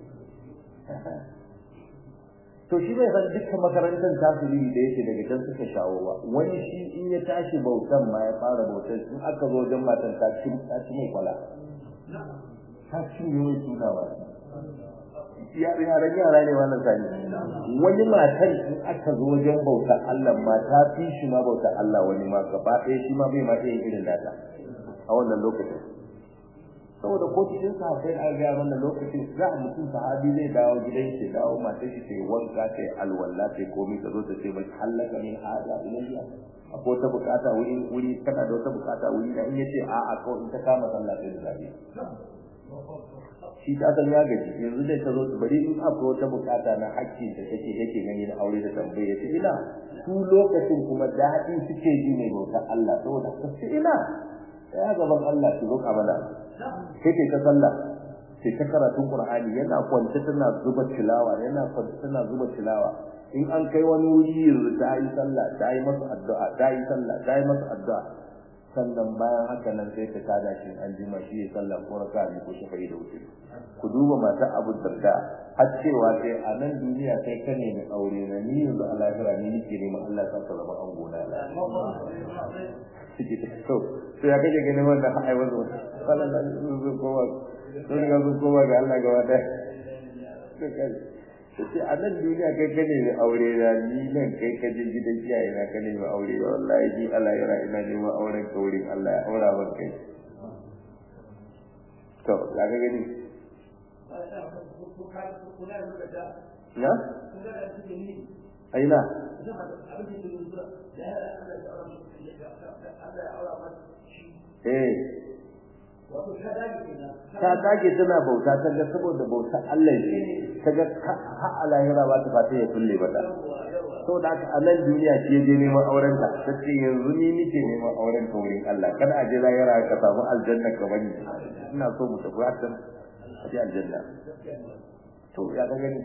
A: to shi bai san dukkan makarantar tasiri da yake daga can suka shawo ba wani shi in ya tashi bautan ma ya fara bautan in aka zo wajen matan ta ci ta ci mai kwala ta ci ne mai suna ba yaran yaran yara ne wannan sani wani matan in aka zo wajen bautar Allah ma ta fi shi ma bautar Allah wani ma gaba ɗaya shi ma bai ma iya yin irin nata a wannan lokacin saboda ko cikin sahabbai an ga wannan lokacin za a mutum sahabi zai dawo gidan shi dawo matar shi ta yi wanka ta yi alwala ta yi komai ta zo ta ce mai hallaka min haja ilayya akwai wata bukata wuri wuri kana da wata bukata wuri da in yace a a kawai in ta kama sallah sai da zabi shi ta san ya gaji yanzu dai ta zo bari in akwai wata bukata na hakkin da take yake gani na aure da tambaye ya ce ina su lokacin kuma daɗi suke ji mai bautar Allah saboda ka ce ina ya gaban Allah ki roƙa mana sai ke ta sallah sai ta karatun Qur'ani yana kwance tana zuba tilawa yana kwance tana zuba tilawa in an kai wani wuri yanzu ta yi sallah ta yi masa addu'a ta yi sallah ta yi masa addu'a sannan bayan haka nan sai ta tada shi an jima shi ya sallah ko raka ne ko shafa'i da wuce ku duba mata Abu Darda har cewa sai a nan duniya kai ka ne mai aure na ni yanzu a lahira ni nake neman Allah ya saka zama an gona suke ta to to ya kaje ganin wannan ai wazo sallallahu alaihi wasallam kowa sun ga su kowa ga Allah gaba daya sai a nan duniya kai ka ne mai aure na ni nan kai ka je gidan iyaye na ka ne mai aure na wallahi ji Allah ya ina neman auren ka wurin Allah ya aura ban kai to ya ga gani na aina eh ta dage tana bauta ta ga saboda bauta Allah ce ta ga ha a lahira ba ta fata ya kulle ba so da aka a nan duniya ce je neman auren ta ta ce yanzu ni nike neman auren ka wurin Allah kada a je lahira ka samu aljanna ka bani ina so mu tafi hakan a je aljanna to ya ga gani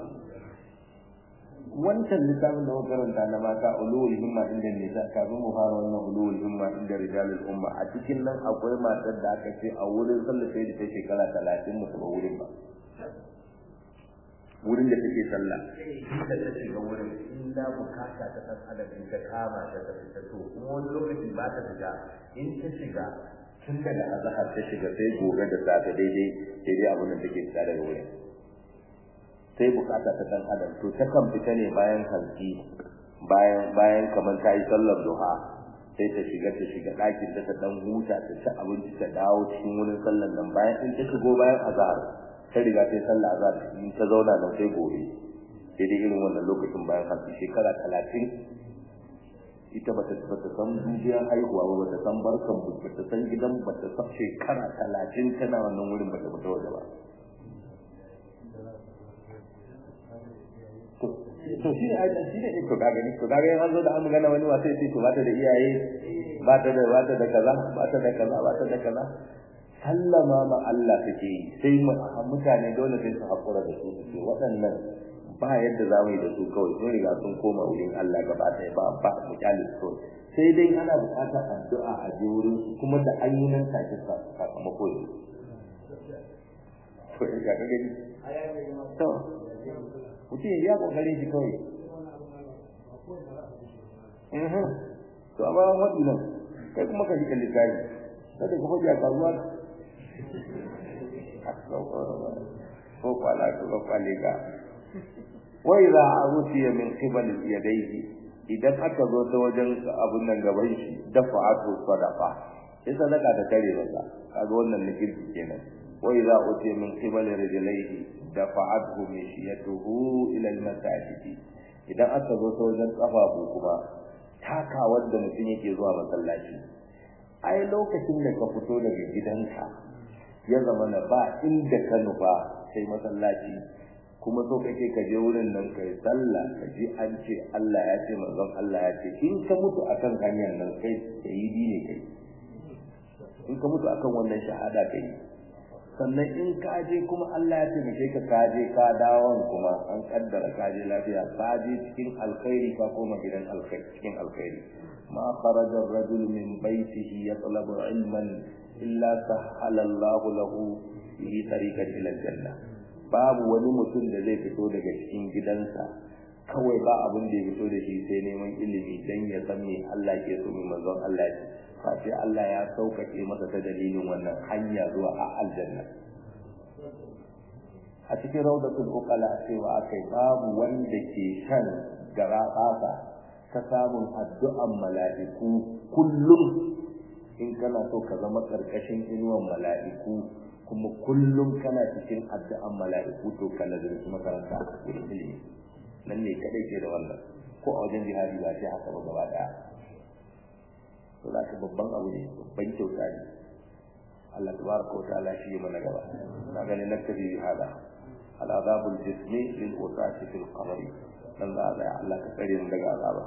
A: wancan littafin da muka karanta na mata ulul himma inda nisa kafin mu fara wannan ulul himma inda rijalul umma a cikin nan akwai matar da aka ce a wurin sallah sai da ta shekara talatin mutu ba wurin ba wurin da take sallah da ta shiga wurin in da bukata ta san adadin ta kama ta ta fita to kuma wani lokaci ba ta fita in ta shiga tun daga azahar ta shiga sai gobe da safe daidai daidai abin da take fita daga wurin sai bukata ta dan adam to ta kan fita ne bayan hanci bayan bayan kamar ta yi sallar duha sai ta shiga ta shiga ɗakin ta ta dan huta ta ci abinci ta dawo cikin wurin sallar nan bayan in ta shigo bayan azhar ta riga ta sallar azhar in ta zauna nan sai gobe sai dai irin wannan lokacin bayan hanci shekara talatin ita bata bata san dubiyar haihuwa ba bata san barkan bata san gidan bata san shekara talatin tana wannan wurin bata fita waje ba to shi ne aidan shi ne to kaga ni to kaga yanzu da an magana wani wasa sai to bata da iyaye bata da bata da kaza bata da kaza bata da kaza sallama ma Allah take yi sai mutane dole sai su hakura da su su waɗannan ba yadda za mu yi da su kawai sun riga sun koma wurin Allah gaba ɗaya ba ba mu kyale su sai dai ana buƙatar addu'a a je wurin su kuma da an yi nan take sakamako ne to ya ga gani to mutum ya biya kokarin shi kawai to amma an waɗi nan kai kuma ka ji kalli kayi kada ka faɗi a karuwa ko kwala ko ka kwale ka wai za a rufiya min qibal yadayhi idan aka zo ta wajen abun nan gaban shi dafa'atu sadaqa sai sadaka ta tare masa kaga wannan na kirki kenan wai za a rufiya min qibal rijlaihi dafa'athu mishiyatuhu ila al-masajid idan aka zo ta wajen kafafu kuma taka wanda mutum yake zuwa masallaci ai lokacin da ka fito daga gidanka ya zama na ba inda ka nufa sai masallaci kuma so kake ka je wurin nan kai sallah ka ji an ce Allah ya ce manzon Allah ya ce in ka mutu akan hanyar nan kai shahidi ne kai in ka mutu akan wannan shahada kai sannan in ka je kuma Allah ya taimake ka ka je ka dawon kuma an kaddara ka je lafiya ka je cikin alkhairi ka koma gidan alkhairi cikin alkhairi ma kharaja ar-rajul min baytihi yatlabu ilman illa sahala Allah lahu bihi tariqan ila al-janna babu wani mutum da zai fito daga cikin gidansa kawai ba abin da ya fito da shi sai neman ilimi dan ya san me Allah ke so mai manzon Allah ya face Allah ya sauƙaƙe masa ta dalilin wannan hanya zuwa a aljanna a cikin raudatul uqala cewa akai babu wanda ke shan gara ƙasa ta samun addu'an mala'iku kullum in kana so ka zama ƙarƙashin inuwan mala'iku kuma kullum kana cikin addu'an mala'iku to ka lazimci makaranta wurin ilimi nan ne kadai ke da wannan ko a wajen jihadi ba sai haka ba gaba daya to za ka babban abu ne babban kyauta ne Allah tabaraka wa ta'ala shi mana gaba na ganin naktabi bi hada العذاب الجسمي للوساة في القبر dan za a tsaya Allah ka tsare mu daga azaba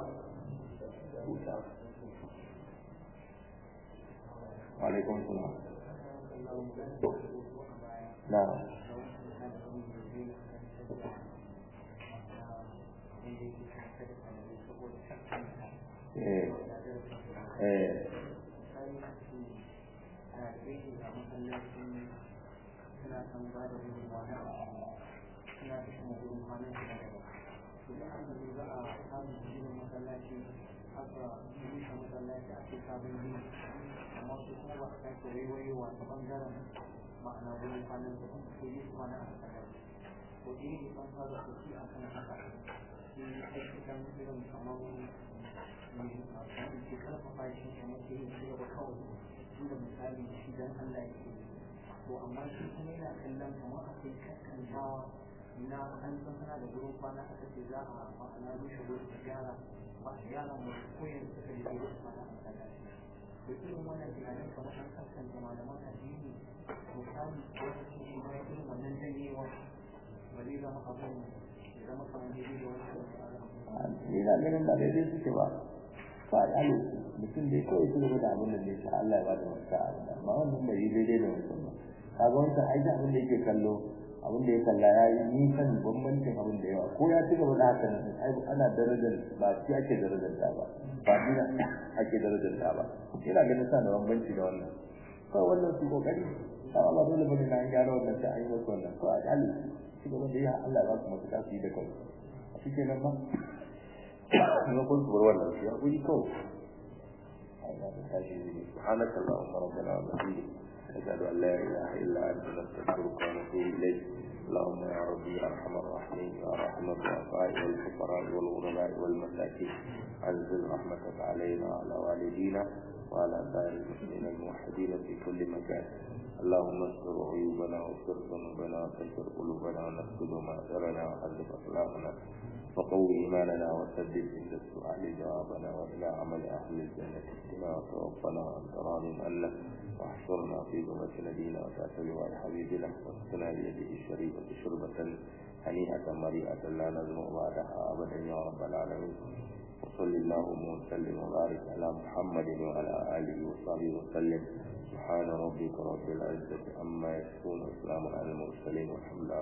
A: wa alaikum salam na eh eh
B: suna da kuma gurin kwanan da daga to da an zai za a samun ginin masallaci haka rushe masallaci a cikin sabon gini amma su kuma ba a sake waiwayowa ta bangaren ma'ana gurin kwanan da kuma ke yi kwana a masallaci to ɗaya ne kan fara kuci a kan haka shi aikitan irin kamar mai ke karfafa shi kamar ke yin shi gaba kawai inda misali shi dan Allah ya ke to amma shi kuma yana kallon kamar akwai kakkantawa na an san kana da gurin kwana aka ce za a ma'ana rushe gurin da gyara ba a gyara mu koyin suka yi gurin kwana a masallaci to irin wannan tunanin kamar an kaskanta malaman addini misali wata ce shi ma irin wannan janyewa ba zai zama abin ya zama kamar daidai da wani
A: ina ganin ba daidai suke ba ba a yi mutum dai kawai su gaba da abin da ne sa Allah ya ba da mafita abin da amma wannan bai daidai da mutum ba kaga wancan aiki abin da yake kallo abin da ya kalla ya yi nisan bambancin abin da yawa ko ya ci gaba da haka nan ai ana darajar ba shi ake darajar da ba ba ni ake darajar da ba ina ganin sa da bambanci da wannan kawai wannan su kokari ba ba dole bane na gyara wannan sai an yi wasu wannan ko a kali shi gaba da ya Allah ba su mafita su yi da kansu a cikin nan ba kuma kun bar wannan shi a guri kawai Allah ta tashi subhanaka allahumma rabbana wa bihamdika أشهد أن لا إله إلا أنت نستغفرك ونتوب إليك اللهم يا ربي يا أرحم الراحمين يا رحم الضعفاء والفقراء والغرباء والمساكين أنزل رحمتك علينا وعلى والدينا وعلى سائر المسلمين الموحدين في كل مكان اللهم استر عيوبنا واستر ذنوبنا وتجر قلوبنا ونفسد مآثرنا وحذب أخلاقنا وقوي إيماننا وسدد عند السؤال جوابنا وإلى عمل أهل الجنة اهدنا وتوفنا وأنت راض عنا واحشرنا في ذمة نبينا وتحت لواء حبيبنا واسقنا بيده الشريفة شربة هنيئة مريئة لا نزمع بعدها أبدا يا رب العالمين وصل اللهم وسلم وبارك على محمد وعلى آله وصحبه وسلم سبحان ربك رب العزة عما يصفون وسلام على المرسلين والحمد لله